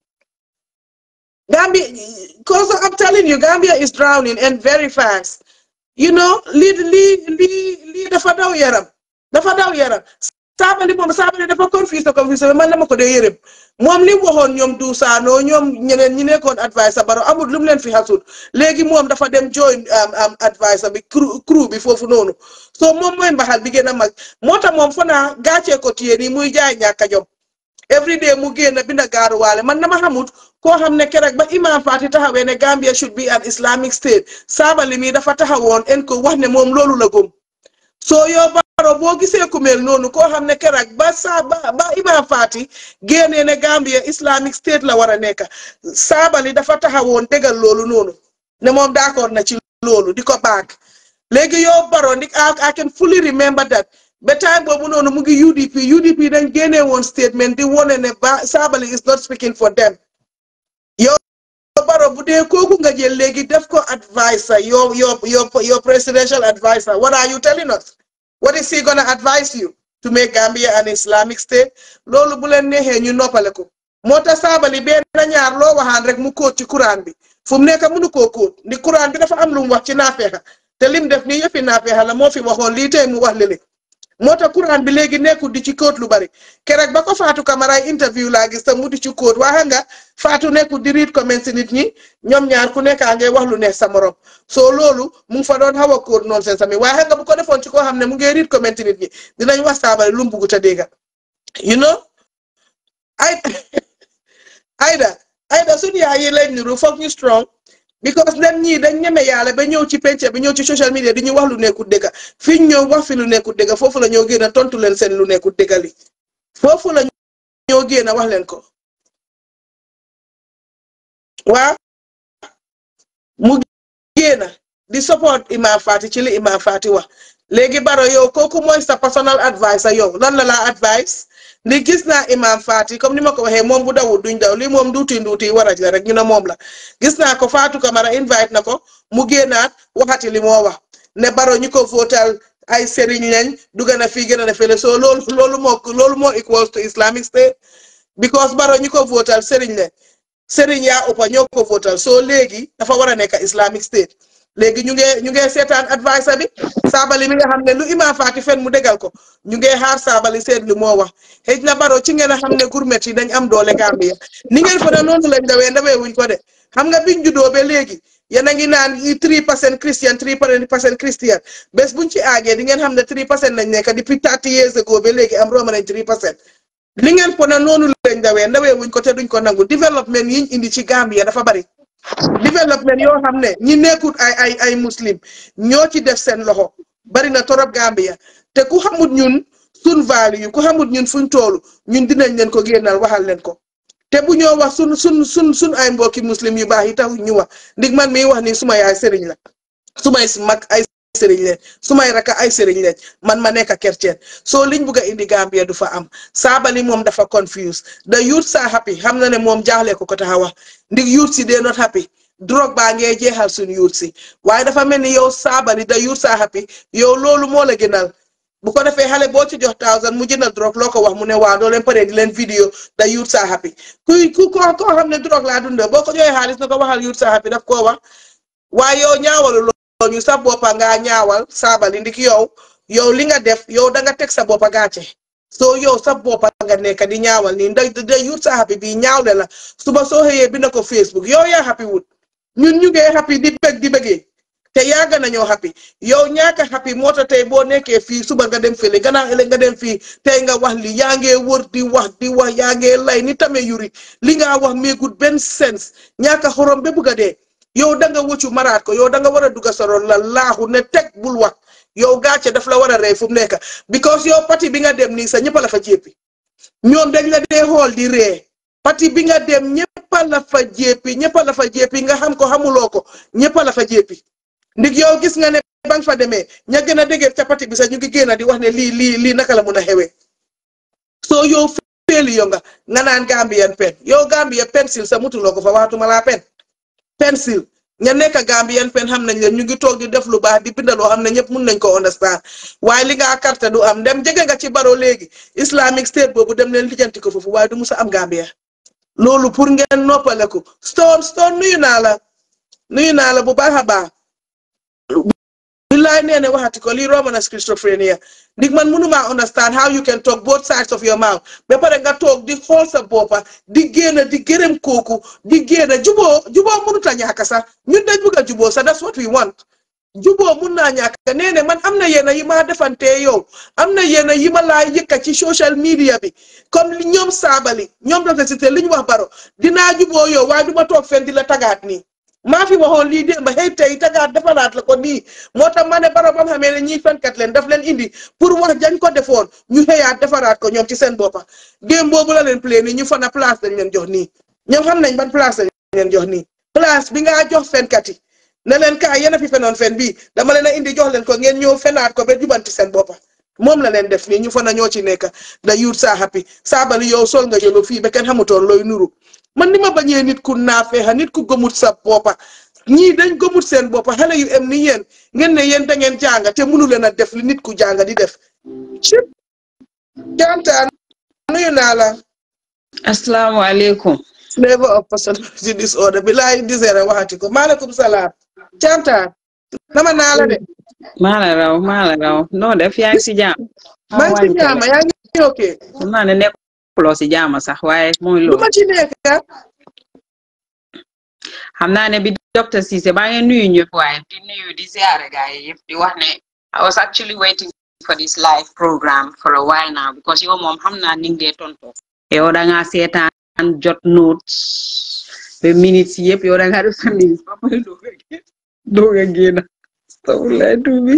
Gambia Kozo I'm telling you Gambia is drowning and very fast you know lii lii lii lii dafa daw yaram dafa daw yaram saabali moom saabali dafa confuse confuse man dama ko dee yërëm moom li mu waxoon ñoom du saanoo ñoom ñeneen ñi nekkoon adviser baro amul lu mu leen fi xasul léegi moom dafa dem join am adviser bi crew bi foofu noonu so moom mooy mbaxal bi gën a mag moo tax moom fa naa gàccee ko téye nii muy jaay ñàkk a jom every day mu génn binda gaaruwaale man dama xamut koo xam ne keroog ba imam Fati taxawee ne Gambia should be an Islamic state saabali mi dafa taxawoon en ko wax ne moom loolu la gëm soo yoo baro boo gisee ku mel noonu koo xam ne keroog ba saa ba ba imam Fati génnee ne Gambia Islamic state la war a nekk saabali dafa taxawoon dégal loolu noonu ne moom d'accord na ci loolu di ko baag léegi yow baro ndik I can fully remember that ba time boobu noonu mu ngi UDP UDP dañ génnee woon statement di wone ne ba saabali is not speaking for them yow baro bu dee kooku nga jël léegi def ko adviser your your your your presidential adviser what are you telling us what is he gonna advise you to make Gambia an Islamic state loolu bu leen neexee ñu noppale ko moo tax saabali benn ñaar loo waxaan rek mu kóot ci Quran bi fu mu nekk mënu koo kóot ndi Quran bi dafa am lu mu wax ci naafeexa te lim def nii yëfi naafeexa la moo fi waxoon lii tey mu wax lële moo tax Quran bi léegi nekkul di ci kóot lu bari keroog ba ko Fatou Camara ay interview laa gis te mu di ci kóot waxa nga Fatou nekkul di read comment si nit ñi ñoom ñaar ku nekkaa ngay wax lu neex sa morom soo loolu mu ngi fa doon xaw a kóot noonu seen sami waaye nga bu ko defoon ci koo xam ne mu ngi read comment si nit ñi dinañ wax saabale lu mu bugg te dégga you know ay ayda ayda suñu yaay yi lañ niru foog ñu strong because nem ñii dañ ñeme yàlla ba ñëw ci penc bi ñëw ci social media di ñu wax lu nekkul dëgga fi ñu ñëw wax fi lu nekkul dëgga foofu la ñoo génn a tontu leen seen lu nekkul dëgga li foofu la ñoo génn a wax leen ko waa mu génn di support Imam Fati ci li Imam Fati wax léegi baro yow kooku mooy sa personal adviser yow lan la laa advice ni gis naa Imam Fati comme ni ma ko waxee moom bu dawul duñ daw lii moom nduuti nduuti waraj la rek ñu ne moom la gis naa ko Fatou Camara invite na ko mu génnaat waxati li moo wax ne baro ñu ko votal ay sëriñ lañ dugg na fii gën a fële soo loolu loolu moo loolu moo equals to Islamic State because baro ñu ko votal sëriñ lañ sëriñ yaa uppa ñoo ko votal soo léegi dafa war a nekk Islamic State léegi ñu ngi ñu ngi seetaan adviser bi saabali mi nga xam ne lu Imam Fati fen mu dégal ko ñu ngi xaar saabali seet lu moo wax xëy na baro ci ngeen a xam ne gourmet yi dañ am doole Gambia ni ngeen fa ne noonu lañ dawee ndawee wuñ ko de xam nga biñ juddoo ba léegi yéen a ngi naan three percent Christian three percent Christian bés buñ ci aagee di ngeen xam ne three percent lañ nekk depuis thirty years ago ba léegi am rooma nañ three percent li ngeen ko ne noonu lañ dawee ndawee wuñ ko te duñ ko nangu développement yiñ indi ci Gambia dafa bari développement yoo xam ne ñi nekkut ay ay ay muslim ñoo ci def seen loxo bari na torop Gambia te ku xamut ñun sun value ku xamut ñun fuñ toolu ñun dinañ leen ko génnal waxal leen ko te bu ñoo wax sun sun sun sun ay mbokki muslim yu baax yi tax ñu wax ndig man miy wax ni suma yaay sëriñ la sumay mag ay sëriñ leen sumay raka ay sëriñ leen man ma nekk chrétien soo liñ bugg a indi Gambia du fa am saabali moom dafa confuse the youth are happy xam na ne moom jaaxle ko ko tax a wax ndig youth si they not happy drogue baa ngee jeexal suñ youth si waaye dafa mel ni yow saabali the youth are happy yow loolu moo la gënal bu ko defee xale boo ci jox thousand mu jëndal drogue loo ko wax mu ne waa doo leen paree di leen vidéo the youth are happy kuy ku ko koo xam ne drogue laa dundee boo ko joxee xaalis na ko waxal youth are happy daf koo wax waaye yow ñaawalu ñu sa boppa nga ñaawal saabali ndik yow yow li nga def yow da nga teg sa boppa gàcce soo yow sa boppa nga nekk di ñaawal nii ndax da yut sa happy bi ñaawle la suba soo xëyee bind ko Facebook yow yaa happy wut ñun ñu ngee happy di bëgg di bëggee te yàgg nañoo happy yow ñaaka happy moo tax tey boo nekkee fii suba nga dem fële gannaaw ëllëg nga dem fii tey nga wax li yaa ngee wër di wax di wax yaa ngee lay ni tame yuri li nga wax meegut benn sens ñaaka xorom ba bugg a dee yow da nga wëccu maraat ko yow da nga war a dugg soroon la laaxu ne teg bul wax yow gàcce daf la war a rey fu mu nekk because yow pati bi nga dem nii sa ñëpp la fa jéppi ñoom dañ la dee xool di ree pati bi nga dem ñëpp la fa jéppi ñëpp la fa jéppi nga xam ko xamuloo ko ñëpp la fa jéppi ndig yow gis nga ne ba nga fa demee ña gën a dégg ca pati bi sax ñu ngi génn di wax ne lii lii lii naka la mun a xewee soo yow féeli yo nga nga naan Gambian pen yow Gambia pencil sa mutuloo ko fa waxatuma laa pen pencil ña nekk Gambien pen xam nañ leen ñu ngi toog di def lu baax di bindaloo xam ne ñëpp mun nañ ko understand waaye li nga carte du am dem jege nga ci baro léegi Islamic State boobu dem leen lijjanti ko foofu waaye du musa am Gambia loolu pour ngeen noppaleku stone stone nuyu naa la nuyu naa la bu baax a baax billaay nee ne waxati ko lii romb na schizophrenia ndig man mënumaa understand how you can talk both sides of your mouth ba pare nga toog di xool sa boppa di génn di gërëm kooku di génn juboo juboo mënut a ñàkk sax ñun dañ bëgg a juboo sax that's what we want juboo mun naa ñàkk nee ne man am na yenn yi ma defantee yow am na yenn yi ma laa yëkka ci social media bi comme li ñoom saabali ñoom dafa cité li ñu wax baro dinaa juboo yow waaye du ma toog fen di la tagaat nii maa fi waxoon lii démb xëy tey tagaat defaraat la ko nii moo tax ma ne baro bam xamee ne ñiy fenkat leen daf leen indi pour wax jañ ko defoon ñu xëyaat defaraat ko ñoom ci seen boppa démb boobu la leen plé nii ñu fana place dañ leen jox nii ñoom xam nañ ban place dañ leen jox nii place bi ngaa jox fenkat yi ne leen kaa yéen a fi fenoon fen bii dama leen a indi jox leen ko ngeen ñëw fenaat ko ba jubanti seen boppa moom la leen def nii ñu fana ñoo ci nekk da yuut saa happy saabali yow sol nga yolo fii ba kenn xamutoon looy nuru man ni ma bañee nit ku naafeexa nit ku gëmut sa boppa ñii dañ gëmut seen boppa xale yu em ni yéen ngeen ne yéen da ngeen jànga te mënu leen a def li nit ku jànga di def cib jantaan nuyu naa la asalaamaaleykum flavor of personality disorder bi laay disere waxati ko maaleykum salaam jantaan nama naa la de maa la raw maa la raw noo def yaa ngi si jaam maa ngi si jaama yaa ngi ok xam naa ne nekkuloo si jaama sax waaye mooy lu loolu ma ci nekk xam naa ne bi docteur Cissé baa ngi nuyu ñëpp waaye di nuyu di ziare gars yi yëpp di wax ne I was actually waiting for this live program for a while now because yow moom xam naa ni nga dee tonto yow da ngaa seetaan jot notes ba minutes yëpp yow da ngaa def sa minutes ba pare doog a génn doog a génn astafurlah tuubi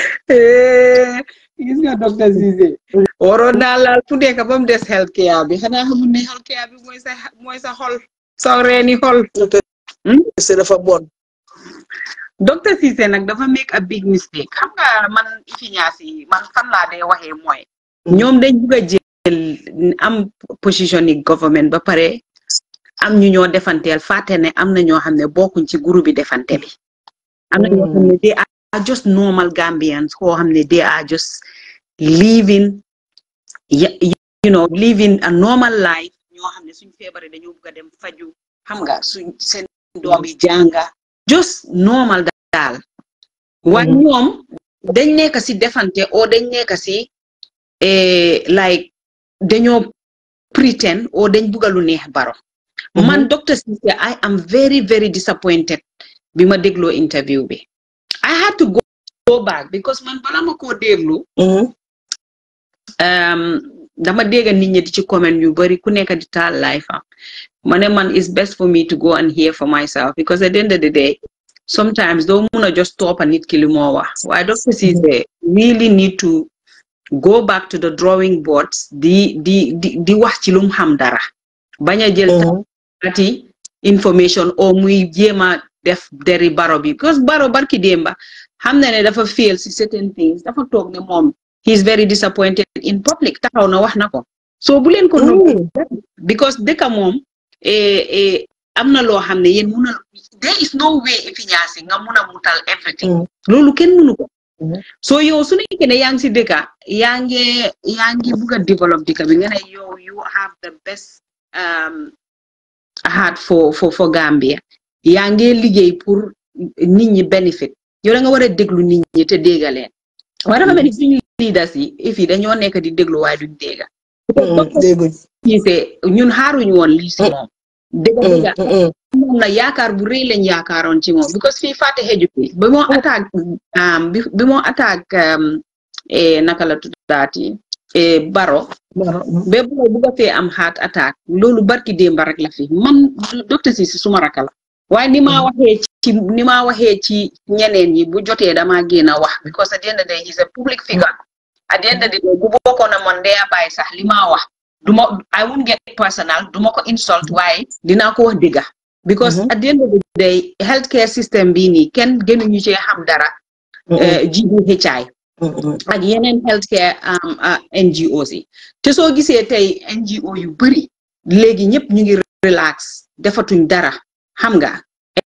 gis nga docteur Cissé waroon naa laal fu nekk ba mu des health care bi xanaa xamul ne health care bi mooy sa mooy sa xol sa reeni xol c'est dafa bon docteur Cissé nag dafa make a big mistake xam nga man efficace yi man fan laa dee waxee mooy ñoom dañ bugg a jël am position yi government ba pare am ñu ñoo defanteel fàtte ne am na ñoo xam ne bokkuñ ci groupe bi defante bi am na ñoo xam ne they are just normal Gambians koo xam ne they are just living ya- you know living a normal life ñoo xam ne suñ feebare dañoo bugg a dem faju xam nga suñ seen doom yi jànga just normal daal waaye ñoom dañ nekk si defante o dañ nekk si eh, like dañoo pretend o dañ bugga lu neex baro man docteur Cissé I am very very disappointed bi ma dégloo interview bi I had to go, go back because man bala ma koo déglu um, dama dégg nit ñi di ci comment yu bari ku nekk di taal life am ma ne man it's best for me to go and hear for myself because at the end of the day sometimes doo mun a just topp a nit ki li moo wax waaye docteur Cissé really need to go back to the drawing boards di di di di wax ci lu mu xam dara bañ a jël taati information o muy jéem a def deri baro bi because baro barki démba xam na ne dafa fail si certain things dafa toog ne moom he is very disappointed in public taxaw na wax na ko so bu leen ko nëbb because dëkka moom eh, eh, am na loo xam ne yéen mun a there is no way efficace nga mun a mutal everything loolu kenn munu ko so yow su nekkee ne yaa ngi si dëkka yaa ngi yaa ngi bugg a développe dëkka bi nga ne yow you have the best um, heart for for for Gambia yaa ngi liggéey pour nit ñi benefit yow da nga war a déglu nit ñi te déggaleen waaye dafa mel ni suñu leaders yi if yi dañoo nekk di déglu waaye duñ dégga dégguñ Cissé ñun xaaruñu woon lii si moom dégga dégga moom na yaakaar bu rëy lañ yaakaaroon ci moom because fii fàtte xeju fi bi moo attaque um, bi bi moo attaque um, eh, naka la tuddaati eh, baro ba boo bugga fee am heart attack loolu barki démba rek la fi man docteur Cissé suma raka la waaye ni maa waxee ci ni maa waxee ci ñeneen yi bu jotee damaa génn a wax because at the end of the day he's a public figure at the end of the day bu bokkoon na man dee bàyyi sax li maa wax duma I won't get personal duma ko insult waaye dinaa ko wax dëgga because at the end of the day healthcare system bii nii kenn gënuñu cee xam dara GDHI ak yeneen healthcare NGOs yi te soo gisee tey NGO yu bëri léegi ñëpp ñu ngi relax defatuñ dara xam nga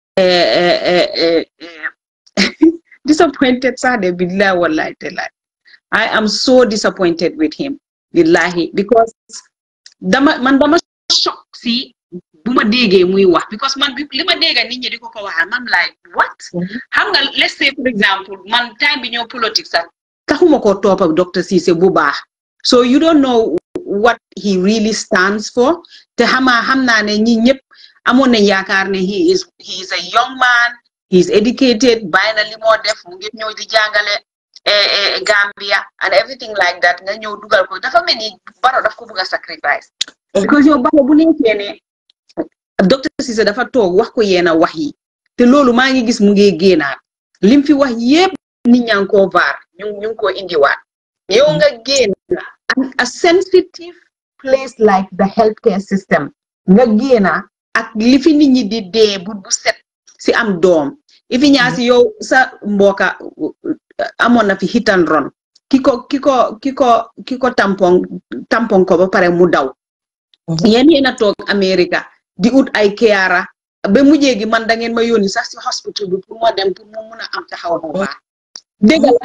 disappointed sax de billahi wallahi taala I am so disappointed with him billahi because dama man dama shock si bu ma déggee muy wax because man bi li ma dégga nit ñi di ko ko waxal man like what xam nga let's say for example man time bi ñëw politique sax taxuma ko topp ak docteur Cissé bu baax so you don't know what he really stands for te xamaa xam naa ne ñi ñëpp amoon nañ yaakaar ne he is he is a young man he is educated bàyyi na li moo def mu ngi ñëw di jàngale Gambia and everything like that nga ñëw dugal ko dafa mel ni Barrow daf ko bëgg a sacrifice because yow Barrow bu nekkee ne docteur Cissé dafa toog wax ko yeena wax yi te loolu maa ngi gis mu ngi génnaat lim fi wax yépp nit ñaa ngi koo vaar ñu ñu ngi koo indiwaat yow nga génn a sensitive place like the healthcare system nga génna ak li fi nit ñi di dee bu bu set si am doom ifi ñaa si yow sa mbooka amoon na fi hit and run ki ko ki ko ki ko ki ko tampon tampon ko ba pare mu daw yéen yéen a toog America di ut ay keyaara ba mujjee gi man da ngeen ma yónni sax si hospital bi pour ma dem pour mu mun a am taxaw bu baax dégg la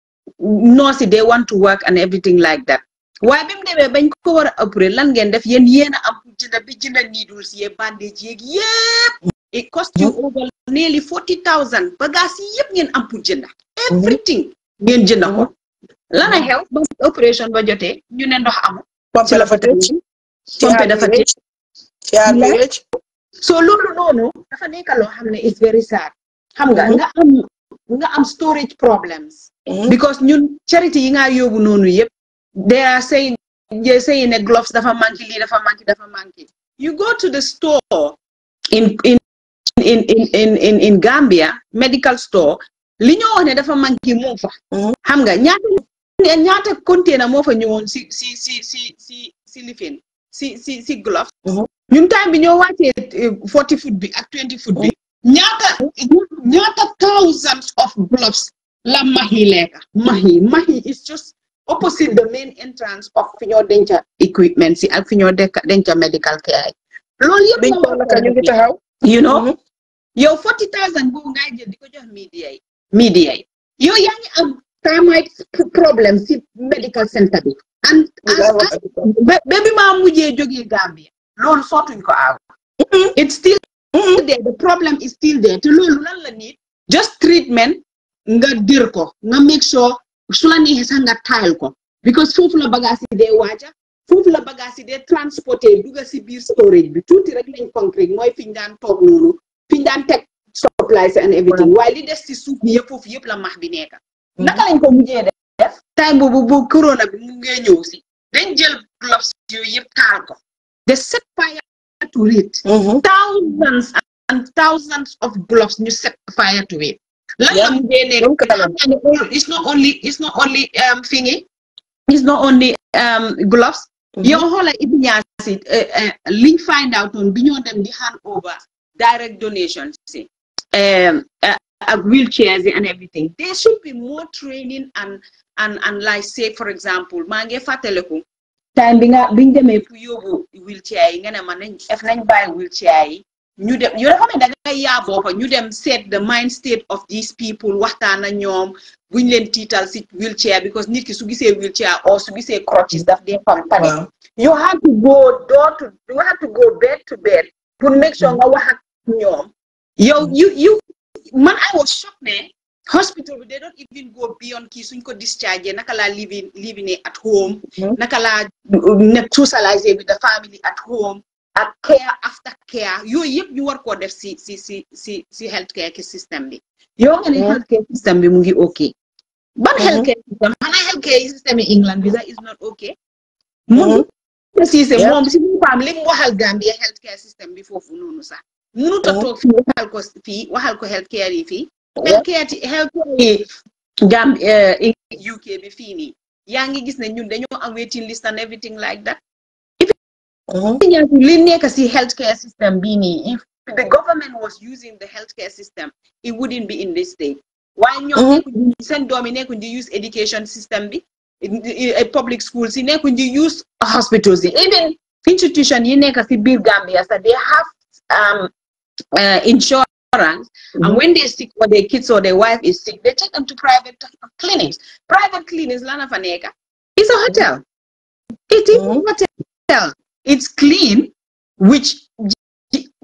nurse they want to work and everything like that waaye bi mu demee bañ ko war a opérer lan ngeen def yéen yéen a am pour jënda bi jënda needles yee bandage yeeg yépp it cost you over nearly forty thousand bagages yi yëpp ngeen am pour jënda everything ngeen jënda ko lan a xew ba opération ba jotee ñu ne ndox amul pompe dafa tëj pompe dafa tëj caar bi rëcc so loolu noonu dafa nekk loo xam ne is very sad xam nga nga am nga am storage problems because ñun charity yi nga yóbbu noonu yëpp they are saying they saying ne gloves dafa manqué lii dafa manqué dafa manqué you go to the store in in in in in in Gambia medical store li ñoo wax ne dafa manqué moo fa xam nga ñaata ñaata container moo fa ñëwoon si si si si si si lifin si si si gloves ñun time bi ñoo wàccee forty foot bi ak twenty foot bi ñaata ñaata thousands of gloves la mahi lekka mahi mahi is just opposite the main entrance of fi ñoo denca equipment si ak fi ñoo denca medical care loolu yëpp biñ ko naka ñu ngi taxaw you know yow forty thousand boobu ngay jël di ko jox media yi media yi yow yaa ngi am termite problème si medical center bi and ba bi maa mujjee jógee Gambia loolu sootuñ ko aaw it's still there the problem is still there te loolu lan la nit just treatment nga dir ko nga make sure su la neexee sax nga taal ko because foofu la bagage yi dee waaja foofu la bagage yi dee transporté duga si biir storage bi tuuti rek lañ concrete mooy fi ñu daan toog noonu fi ñu daan teg supplies and everything waaye li des si suuf bi yëpp foofu yëpp la max bi nekka naka lañ ko mujjee def time boobu bu corona bi mu ngee ñëw si dañ jël gloves yooyu yëpp taal ko de set fire to it thousands and thousands of gloves ñu set fire to it lan la mujjee nekk it's not only it's not only thingy it's not only gloves yow xoola Ibi Ñaasi liñ find out noonu bi ñoo dem di hand over direct donations si ak wheelchairs and everything there should be more training and and and like say for example maa ngi fàttaliku time bi nga biñ demee pour yóbbu wheelchair yi nga ne ma nañ ef nañ bàyyi wheelchair yi ñu dem yoo xam ne da ngay yaa boppa ñu dem seet the mind state of these people waxtaan ak ñoom buñ leen tiital si wheelchair because nit ki su gisee wheelchair or su gisee crutches daf dee fam panic you have to go door to you have to go bed to bed pour make sure nga wax ak ñoom yow you you man I was shocked ne hospital bi they don't even go beyond kii suñ ko discharge naka laa living living at home naka laa ne socialiser with the family at home ak care after care yooyu yëpp ñu war koo def si si si si si health care ki système bi yow nga ne health care système bi mu ngi ok ban health care système xanaa health care système yi England bi sax is not ok mun précisé moom si boppam li mu waxal Gambia health care système bi foofu noonu sax mënut a toog fii waxal ko fii waxal ko health care yi fii health care health care yi Gambia UK bi fii nii yaa ngi gis ne ñun dañoo am waiting list and everything like that li nekk si healthcare system bii nii if the government was using the healthcare system it wouldn't be in this state waaye ñoom nekkuñ seen doom yi nekkuñ di use education system bi public schools yi nekkuñ di use hospitals yi even institution yi nekk si biir Gambia sax they have um, uh, insurance and when they sick or their kids or their wife is sick they take them to private clinics private clinics lana fa nekk it's a hotel it is a hotel it's clean which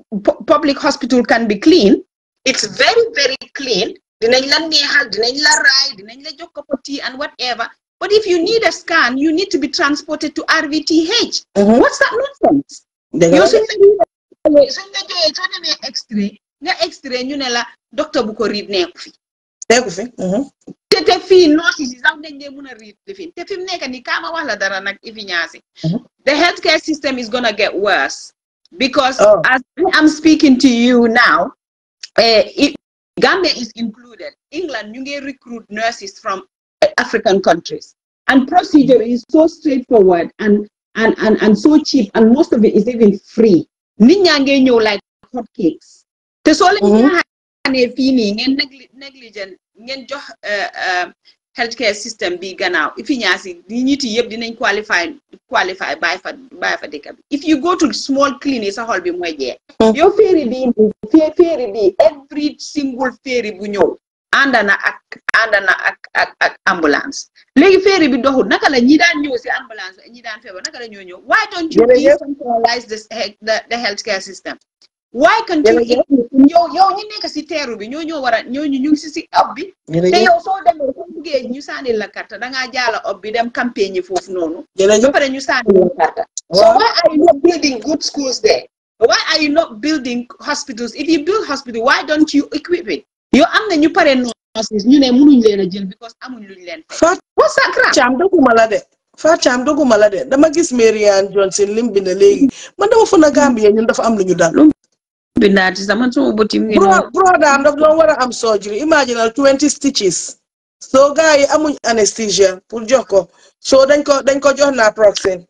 pu- public hospital can be clean it's very very clean dinañ la neexal dinañ la raay dinañ la jox ko tea and whatever but if you need a scan you need to be transported to RVTH what's that nonsense dëgg yow la suñ la joxee suñ la joxee soo demee extrait nga extrait ñu ne la docteur bu ko riid neeku fi nekku fi te te fii nurse yi sax dañ dee mun a riid lifin te fi mu nekk nii kaama wax la dara nag ifi ñaasi Mhm. the healthcare system is gonna get worse because Oh. as I'm speaking to you now uh, it, Gambia is included England ñu ngi recruit nurses from uh, African countries and procedure is so straightforward and and and and so cheap and most of it is even free nit ñaa ngee ñëw like hotcakes te soo leen Mhm. ñaaxaanee fii nii ngeen negli negligent ngeen jox uh, uh, healthcare system bi gannaaw ifi ñaasi ñi ñiti yëpp dinañ qualify qualify bàyyi fa bàyyi fa dëkk bi if you go to small clinic sa xol bi mooy jeex Mm. yow féeri bi fee féeri bi every single féeri bu ñëw ànd na ak ànd na ak ak ak ambulance léegi féeri bi doxul naka la ñi daan ñëw si ambulance ñi daan feebar naka la ñoo ñëw why don't you Jërëjëf. decentralize this he- the the healthcare system why can't you Jërëjëf. yow yow ñi nekk si teeru bi ñoo ñoo war a ñoo ñu ñu ngi si si ab bi te jërëjëf yow soo demee soo buggee ñu sànni la carte dangaa jaala ob bi dem campagne yi foofu noonu ba jërëjëf pare ñu sànni la carte so Waaw. why are you not building good schools there why are you not building hospitals if you build hospital why don't you equip it yow am na ñu pare nurses ñu ne mënuñ leen a jël because amuñ luñ leen fay Fatou what's that crap Thiam doguma la de Fatou Thiam doguma la de dama gis Marianne Johnson lim bind léegi man dama fën a Gambie ñun dafa am lu ñu dal bindaati sax man suma bëti mu ngi bro noonu bro daam daf doon war a am surgery imaginal twenty stitches so gars yi amuñ anesthesia pour jox ko so dañ ko dañ ko jox naproxen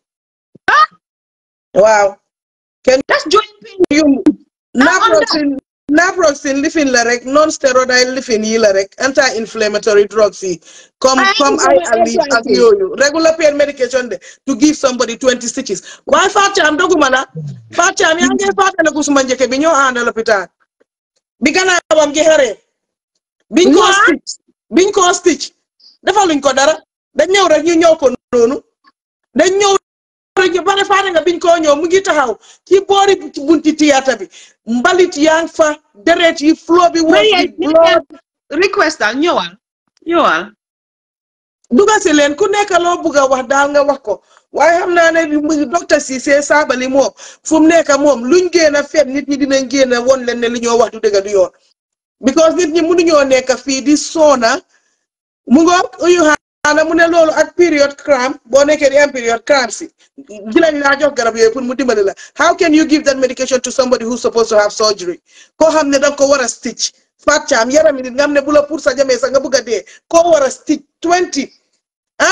waaw that's joint pain yumb naproxen naproxen lifin la rek non steroidal lifin yi la rek anti inflammatory drugs yi comme Ay, comme sama ay alif ak arthritis. yooyu regular pain medication de to give somebody twenty stitches waaye Fatou Thiam doguma la Fatou Thiam yaa ngi fàttaliku suma njëkke bi ñoo ànd lopitaan bi gannaawam gi xaree biñ ko What? stitch biñ ko stitch defaluñ ko dara dañ ñëw rek ñu ñëw ko noonu dañ ñëw rek ñu bare faane nga biñ koo ñëw mu ngi taxaw ci boori bunti théâtre bi mbalit yaa ngi fa deret yi flow bi woon Mariam, bi blood request daal ñëwal ñëwal duga si leen ku nekk loo bugg a wax daal nga wax ko waaye xam naa ne mu docteur Cissé Sabally moom fu mu nekk moom luñ génn a fet nit ñi dinañ génn a won leen ne li ñoo wax du dëgg du yoon because nit ñi mënuñoo nekk fii di soona mu ngoog uyu xaana mu ne loolu ak period cramp boo nekkee di am period cramp si dinañ laa jox garab yooyu pour mu dimbali la how can you give that medication to somebody who's supposed to have surgery koo xam ne danga ko war a stitch Fatou Thiam yarami nit nga xam ne bu la pour sa jamee sax nga bugg a dee koo war a stitch twenty ah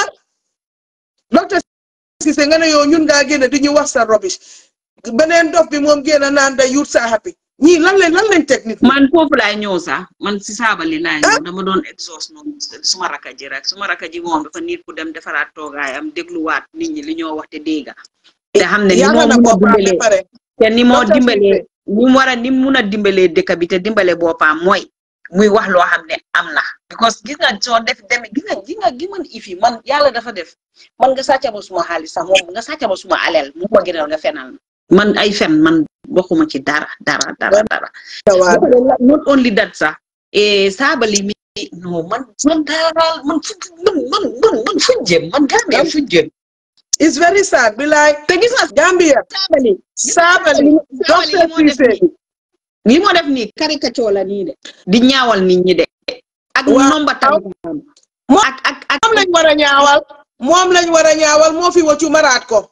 docteur Cissé nga ne yow ñun ngaa génne di ñu wax sa rubbish beneen dof bi moom génn naan da youth sa happy ñii lan lañ lan lañ teg nit man foofu laay ñëw sax man si saabali laay ñëw dama doon exhaust noonu suma raka ji rek suma raka ji moom dafa nit ku dem defaraat toogaayam dégluwaat nit ñi li ñoo wax te dégga te xam ne ni moo yàlla na mun a ko ba dimbalee pare te ni moo Docteur dimbalee Cissé. ni mu war a ni mu mun a dimbalee dëkk bi te dimbale boppam mooy muy wax loo xam ne am na because gis nga soo def demee gis nga gis nga gi man ifi man yàlla dafa def man nga sàcca ma suma xaalis sax moom nga sàcca ma suma aleel mu ko gënal nga fenal ma man ay fen man bokkuma ci dara dara dara dara waaw not only that sax eh saabali mi non man man daal man fu man man man man fuñ jëm man Gambia fuñ jëm it's very sad bi like te gis nga Gambia saabali Sabally docteur Cissé li moo def nii caricature la nii de di ñaawal nit ñi de ak Waaw. nomba tam Moom- ak ak ak moom lañ war a ñaawal moom lañ war a ñaawal moo fi waccu maraat ko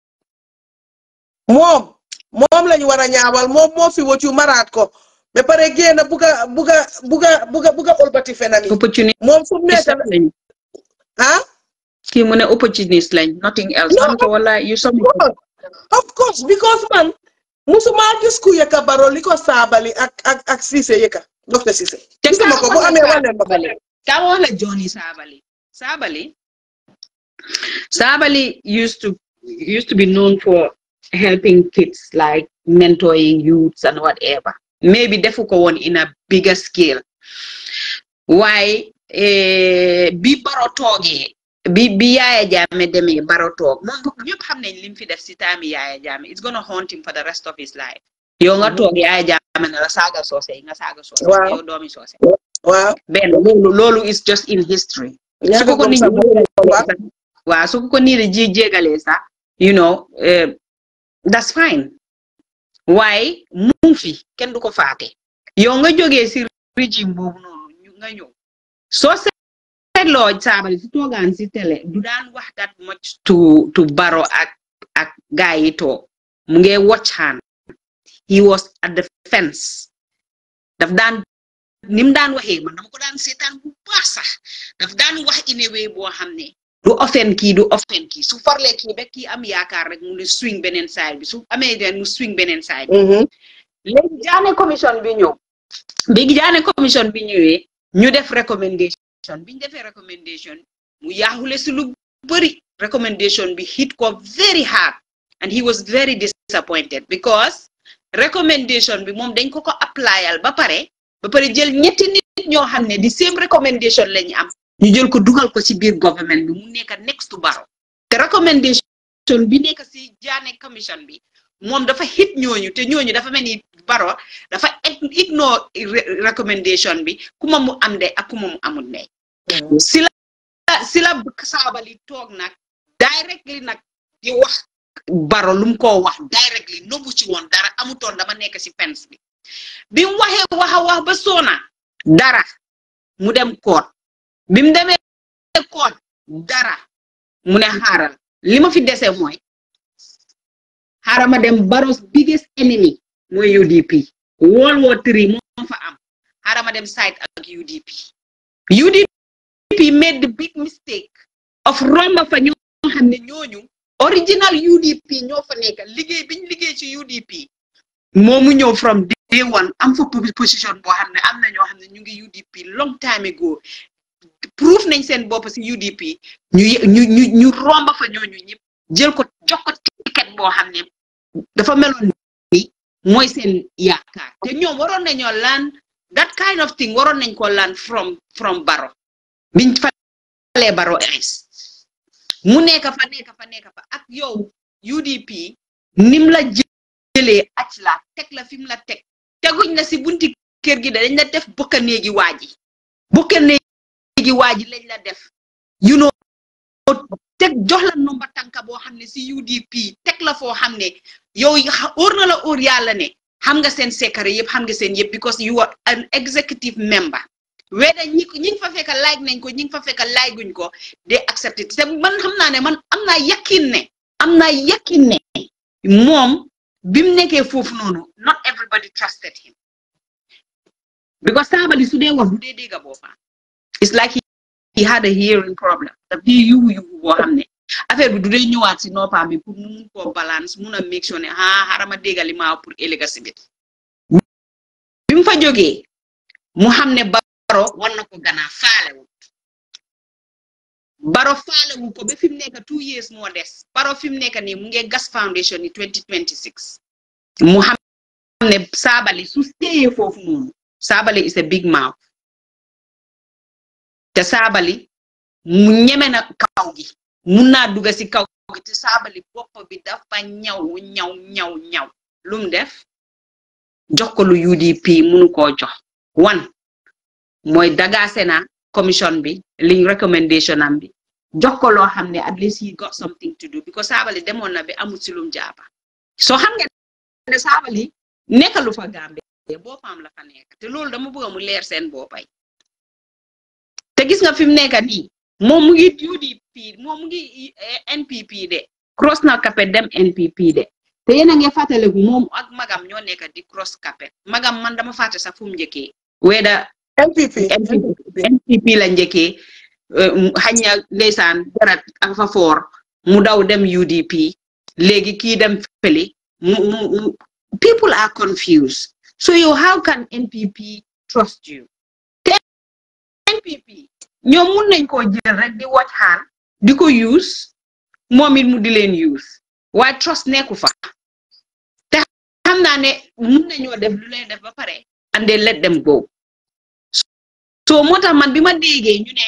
moom moom lañ war a ñaawal moom moo fi waccu maraat ko ba pare génn buga buga buga buga buga olbati fenam yi opportunité moom fu mu nekk lañ ah kii mu ne opportuniste lañ nothing else No. man ko wala you some Well, of course because man musuma gis ku yëkka baro li ko saabali ak ak ak Cissé yëkka docteur Cissé gisuma ko bu amee wane ma ko ka wax la Johnny Sabally Sabally Sabally used to used to be known for helping kids like mentoring youths and whatever maybe defu ko woon in a bigger scale waaye eh, bi baro toogee bi bi yaaya jaame demee baro toog moom bu ñëpp xam nañ lim fi def si taami yaaya jaame it's gonna haunt him for the rest of his life yow nga toog yaay jaame ne la saaga soose yi nga saaga soose Waaw. yow doomi soose waaw benn loolu loolu is just in history su ko ko nit ñi jégalee sax waaw su ko ko nit ñi ji jégalee sax you know eh, that's fine waaye mu ngi fi kenn du ko faate yow nga jógee si régime boobu noonu ñu nga ñëw soo seetloo saabali si toogaan si télé du daan wax that much to to baro ak ak gaa yi toog mu ngi watch hand he was at the fence daf daan ni mu daan waxee man dama ko daan seetaan bu baax sax daf daan wax in a way boo xam ne du offen kii du offen kii su farlee kii ba kii am yaakaar rek mu ne swing beneen side bi su amee den mu swing beneen side bi Mhm. léegi jaane commission bi ñëw bi jaane commission bi ñëwee ñu def recommendation bi ñu defee recommendation mu yaaxule si lu bëri recommendation bi hit ko very hard and he was very disappointed because recommendation bi moom dañ ko ko applyal ba pare ba pare jël ñetti nit ñoo xam ne di same recommendation la ñu am ñu jël ko dugal ko ci biir government bi mu nekk next to Barrow te recommendation bi nekk si jaane commission bi moom dafa hit ñooñu te ñooñu dafa mel ni Barrow dafa ig- ignore re- recommendation bi kuma mu am de ak kuma mu amul ndey si la si la saabali toog nag directly nag di wax Barrow lu mu koo wax directly nobu ci woon dara amutoon dama nekk si fence bi bi mu waxee wax a wax ba soona dara mu dem koot bi mu demee koot dara mu ne xaaral li ma fi dese mooy xaaral ma dem Barrow's biggest enemy mooy UDP World War Three moo fa am xaaral ma dem side ak UDP UDP made the big mistake of romba fa ñoo xam ne ñooñu original UDP ñoo fa nekk liggéey biñ liggéey ci UDP moomu ñëw from day one am fa position boo xam ne am na ñoo xam ne ñu ngi UDP long time ago proof nañ seen bopp si UDP ñu ñu ñu ñu romba fa ñooñu ñëpp jël ko jox ko ticket boo xam ne dafa meloon ni mooy seen yaakaar te ñoom waroon nañoo laan that kind of thing waroon nañ ko laan from from Barrow biñ falee Barrow es mu nekk fa nekk fa nekk fa ak yow UDP nim la jëlee ac la teg la fi mu la teg teguñ la si bunti kër gi da dañ la def bokka néegi waaji bokka néegi waaji lañ la def you know teg jox la nomba tànka boo xam ne si UDP teg la foo xam ne yow óor na la óor yàlla ne xam nga seen secret yëpp xam nga seen yëpp because you are an executive member weda ñi ñi fa fekk like nañ ko ñi fa fekk like guñ ko de accepté te man xam naa ne man am naa yakkin ne am naa yakkin ne moom bi mu nekkee foofu noonu not everybody trusted him because saabali su dee wax du dee dégga boppam it's like he had a hearing problem daf dee yuhu yuhu boo xam ne affaire bi du dee ñëwaat si noppam bi pour mu mun koo balance mun a make sure ne ah xarama déggali maa pour ëllëga si bit bi mu fa jógee mu xam ne baro war na ko ganaa faalewut baro faalewu ko ba fi mu nekk two years moo des baro fi mu nekk nii mu ngi gas foundation yi 2026 mu xam ne saabali su téyee foofu noonu saabali is a big mouth te saabali mu ñeme na kaw gi mun naa dugga si kaw gi te saabali bopp bi dafa ñaw ñaw ñaw ñaw lu mu def jox ko lu UDP munu koo jox wan mooy dagaase na commission bi liñ recommendation am bi jox ko loo xam ne at least he got something to do because saabali demoon na bi amul si lum jaapa soo xam nga ne saabali nekkalu fa Gambie boppam la fa nekk te loolu dama bëgg mu leer seen boppay te gis nga fi mu nekk nii moom mu ngi UDP moom mu ngi NPP de cross na capet dem NPP de te yéen a ngi fàttaliku moom ak magam ñoo nekk di cross capet magam man dama fàtte sax fu mu njëkkee weda NPP NPP la njëkkee xañ na ndeysaan jarat ak fa foor mu daw dem UDP léegi kii dem fële mu mu people are confused so yow how can NPP trust you te NPP ñoom mun nañ koo jël rek di watch hand di ko use moom it mu di leen use waaye trust nekku fa te xam naa ne mun nañoo def lu leen def ba pare and they let them go so moo tax man bi ma déggee ñu ne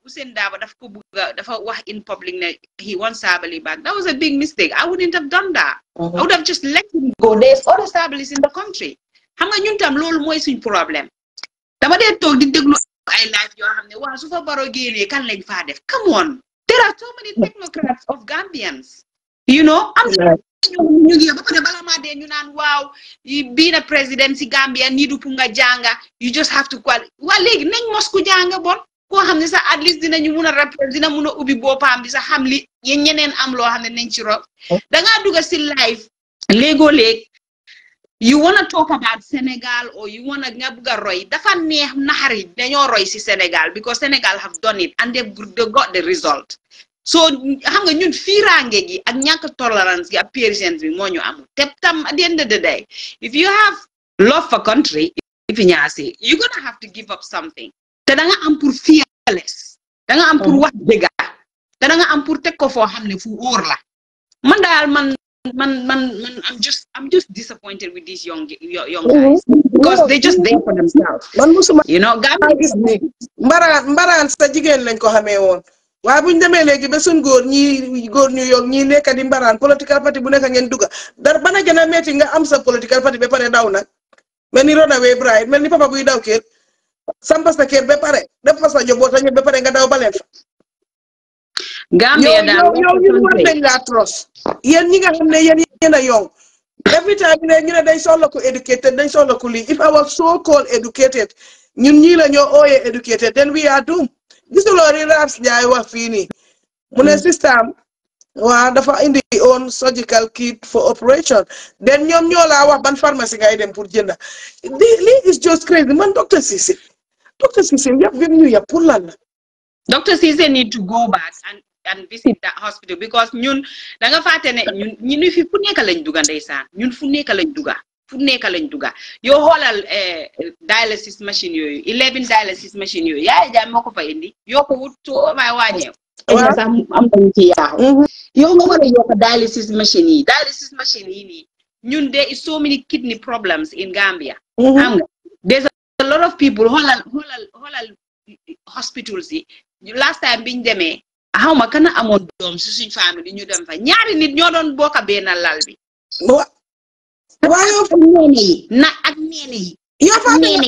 Ousainou Darboe daf ko bugga dafa wax in public ne he wants Sabally back that was a big mistake I wouldn't have done that I would have just let him go there's other Sabalys in the country xam nga ñun tam loolu mooy suñ problème dama dee toog di déglu ay live yoo xam ne waaw su fa baro génnee kan lañ faa def come on there are so many technocrats of Gambians you know am ñu ngi ba pare bala maa dee ñu naan waaw bii na président si Gambia nii du pour nga jànga you just have to qual waa léegi nañ mos ku jànga bon koo xam ne sax at least dinañu mun a rappel dina mun a ubbi boppam bi sax xam li yéen ñeneen am loo xam ne nañ ci rob dangaa dugga si live léegoo léeg you wanna talk about Sénégal or you wanna nga bugg a roy dafa neex naxari dañoo roy si Sénégal because Sénégal have done it and they got the result so xam nga ñun fiiraange gi ak ñàkk tolerance gi ak patience bi moo ñu amul te tam at the end of the day if you have love for country if ñaasi you gonna have to give up something te da nga am pour fearless da nga am pour wax dëgga te da nga am pour teg ko foo xam ne fu wóor la man daal man man man man I'm just I'm just disappointed with these young young guys because they just there for themselves man musuma you know maa gis ni mbaraan mbaraan sa jigéen lañ ko xamee woon waaye bu ñu demee léegi ba suñ góor ñii góor ñu yoog ñii nekk di mbaraan political party bu nekk ngeen dugga dara bana gën a metti nga am sa political party ba pare daw nag mel ni runaway bride mel ni papa buy daw kër sampa sa kër ba pare def fa sa njaboot ñu ba pare nga daw baleen fa Gambia daal yow ñu war nañ laa tros yéen ñi nga xam ne yéen yéen a yow every time ne ñu ne dañ soxla ko educated dañ soxla ko lii if I was so called educated ñun ñii la ñoo ooyee educated then we are doomed gisuloo ri Raps Njaay wax fii nii mu ne système waa dafa indi own surgical kit for operation then ñoom ñoo laa wax ban pharmacie ngay dem pour jënda lii is just crazy man docteur Cissé docteur Cissé yëpp yëpp ñu yëpp pour lan la Dr. Cissé need to go back and and visit that hospital because ñun da nga fàtte ne ñun ñu fi fu nekk lañ duga ndeysaan ñun fu nekk lañ duga fu nekk lañ duga yow xoolal dialysis machine yooyu eleven dialysis machine yooyu yaay jaay moo ko fa indi yoo ko wut soo may wàññeew sax am nañu ci yaaxu yow nga war a yokk dialysis machine yi dialysis machine yi nii ñun there is so many kidney problems in Gambia xam nga there's a lot of people xoolal xoolal xoolal hospitals yi last time biñ demee xaw ma kana amoon doom si suñ famille ñu dem fa ñaari nit ñoo doon bokk benn lal bi waaye ak neene yi na ak neene yi yow fa neene yi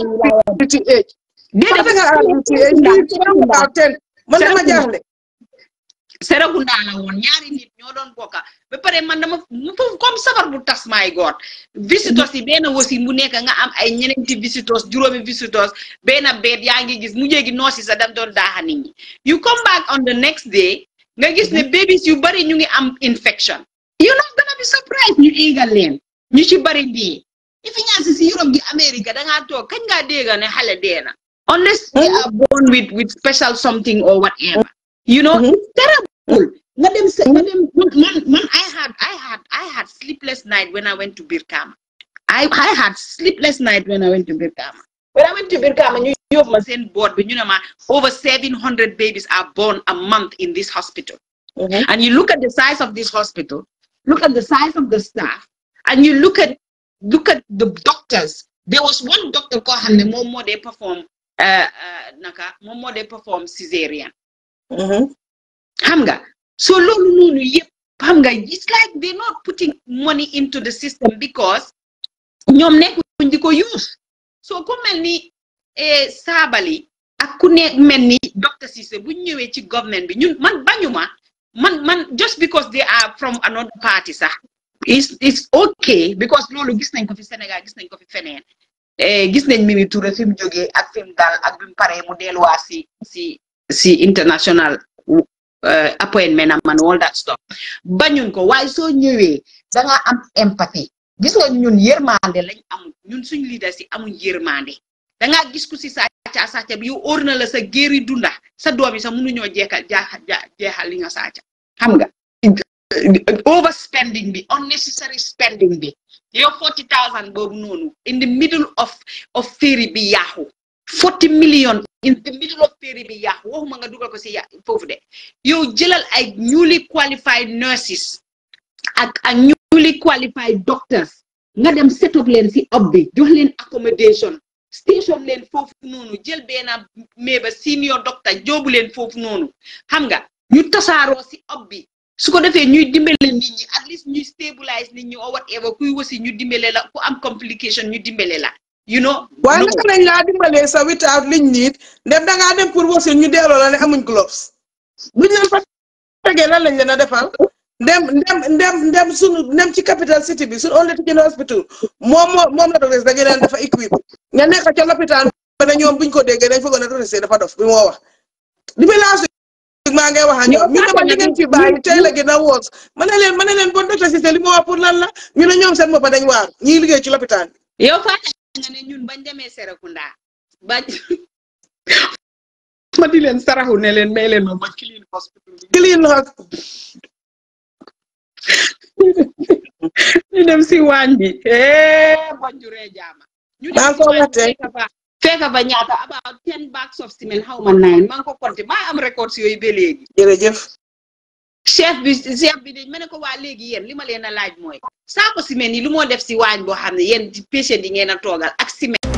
déedéet man dama jaaxle Serekunda la woon ñaari nit ñoo doon bokka ba pare man dama foofu comme sabar bu tas maay goor visitors yi benn wasi bu nekk nga am ay ñeneenti visitors juróomi visitors benn beet yaa ngi gis mu jéegi noosi sa dam doon daaxa nit ñi you come back on the next day nga gis ne babies yu bari ñu ngi am infection you not gonna be surprised ñu éegal leen ñu ci bari dee ifi ñaasi si Europe gi America dangaa toog kañ ngaa dégga ne xale dee na unless they are born with with special something or whatever you know terrible nga dem sa nga dem man man I had I had I had sleepless night when I went to Birkama I I had sleepless night when I went to Birkama when I went to Birkama ñu yóbbu ma seen board bi ñu ne ma over seven hundred babies are born a month in this hospital and you look at the size of this hospital look at the size of the staff and you look at look at the doctors there was one doctor koo xam ne moom moo dee perform naka moom moo dee perform cesarean xam nga so loolu noonu yëpp xam nga it's like they're not putting money into the system because ñoom nekkuñ di ko use so ku mel ni Sabally ak ku ne mel ni docteur Cissé bu ñëwee ci government bi ñun man bañuma man man just because they are from another party sax it's it's okay because loolu gis nañ ko fi Sénégal gis nañ ko fi feneen gis nañ Mimi Touré fi mu jógee ak fi mu daal ak bi mu paree mu delluwaat si si si international appointment am and all that stuff bañuñ ko waaye soo ñëwee da nga am empathie gis nga ñun yërmande lañ amul ñun suñ leaders yi amuñ yërmande da ngaa gis ku si sàcca sàcca bi yow óor na la sa géeri dunda sa doom yi sax mënuñoo jeexal jeexal li nga sàcca xam nga overspending bi unnecessary spending bi yow forty thousand boobu noonu in the middle of of féeri bi yaaxu forty million in the middle of féeri bi yaaxu waxuma nga dugal ko si ya foofu de yow jëlal ay newly qualified nurses ak ak newly qualified doctors nga dem set up leen si ob bi jox leen accommodation station leen foofu noonu jël benn méba senior docteur joobu leen foofu noonu xam nga ñu tasaaroo si ob bi su ko defee ñuy dimbale nit ñi at least ñuy stabilize nit ñi or whatever kuy wasi ñu dimbale la ku am complication ñu dimbale la you know waaye naka lañ laa dimbalee sa without liñ niit ndem dangaa dem pour wasin ñu delloo la ne amuñ gloves buñ leen fa tegee lan lañ leen a defal ndem ndem ndem ndem sunu ndem ci capital city bi suñu only teaching hospital moom moo moom la docteur da ngeen dafa équipe nga nekk ca lopitaan ba ne ñoom buñ ko déggee dañ foogoon ne docteur dafa dof bi moo wax di bi laa maa ngi wax ak ñoom ñu ne ma li ngeen fi bàyyi tey la gën a woos ma ne leen ma ne leen bon docteur Cissé li ma wax pour lan la ñu ne ñoom seen boppa dañ waar ñiy liggéey ci lopitaan bi yow fàtte nga ne ñun bañ demee Serekunda bañ ma di leen saraxu ne leen may leen ma ma clean hospital bi clean hospital ñu dem si waañ bi eh bonjuree jaama ñu maa ngi ko waxtee fekka fa ñaata about ten bags of cement xaw ma nine maa ngi ko compté maa am records yooyu ba léegi jërëjëf chef bi chef bi de ma ne ko waa léegi yéen li ma leen a laaj mooy saako ciment yi lu moo def si waañ boo xam ne yéen patient yi ngeen a toogal ak ciment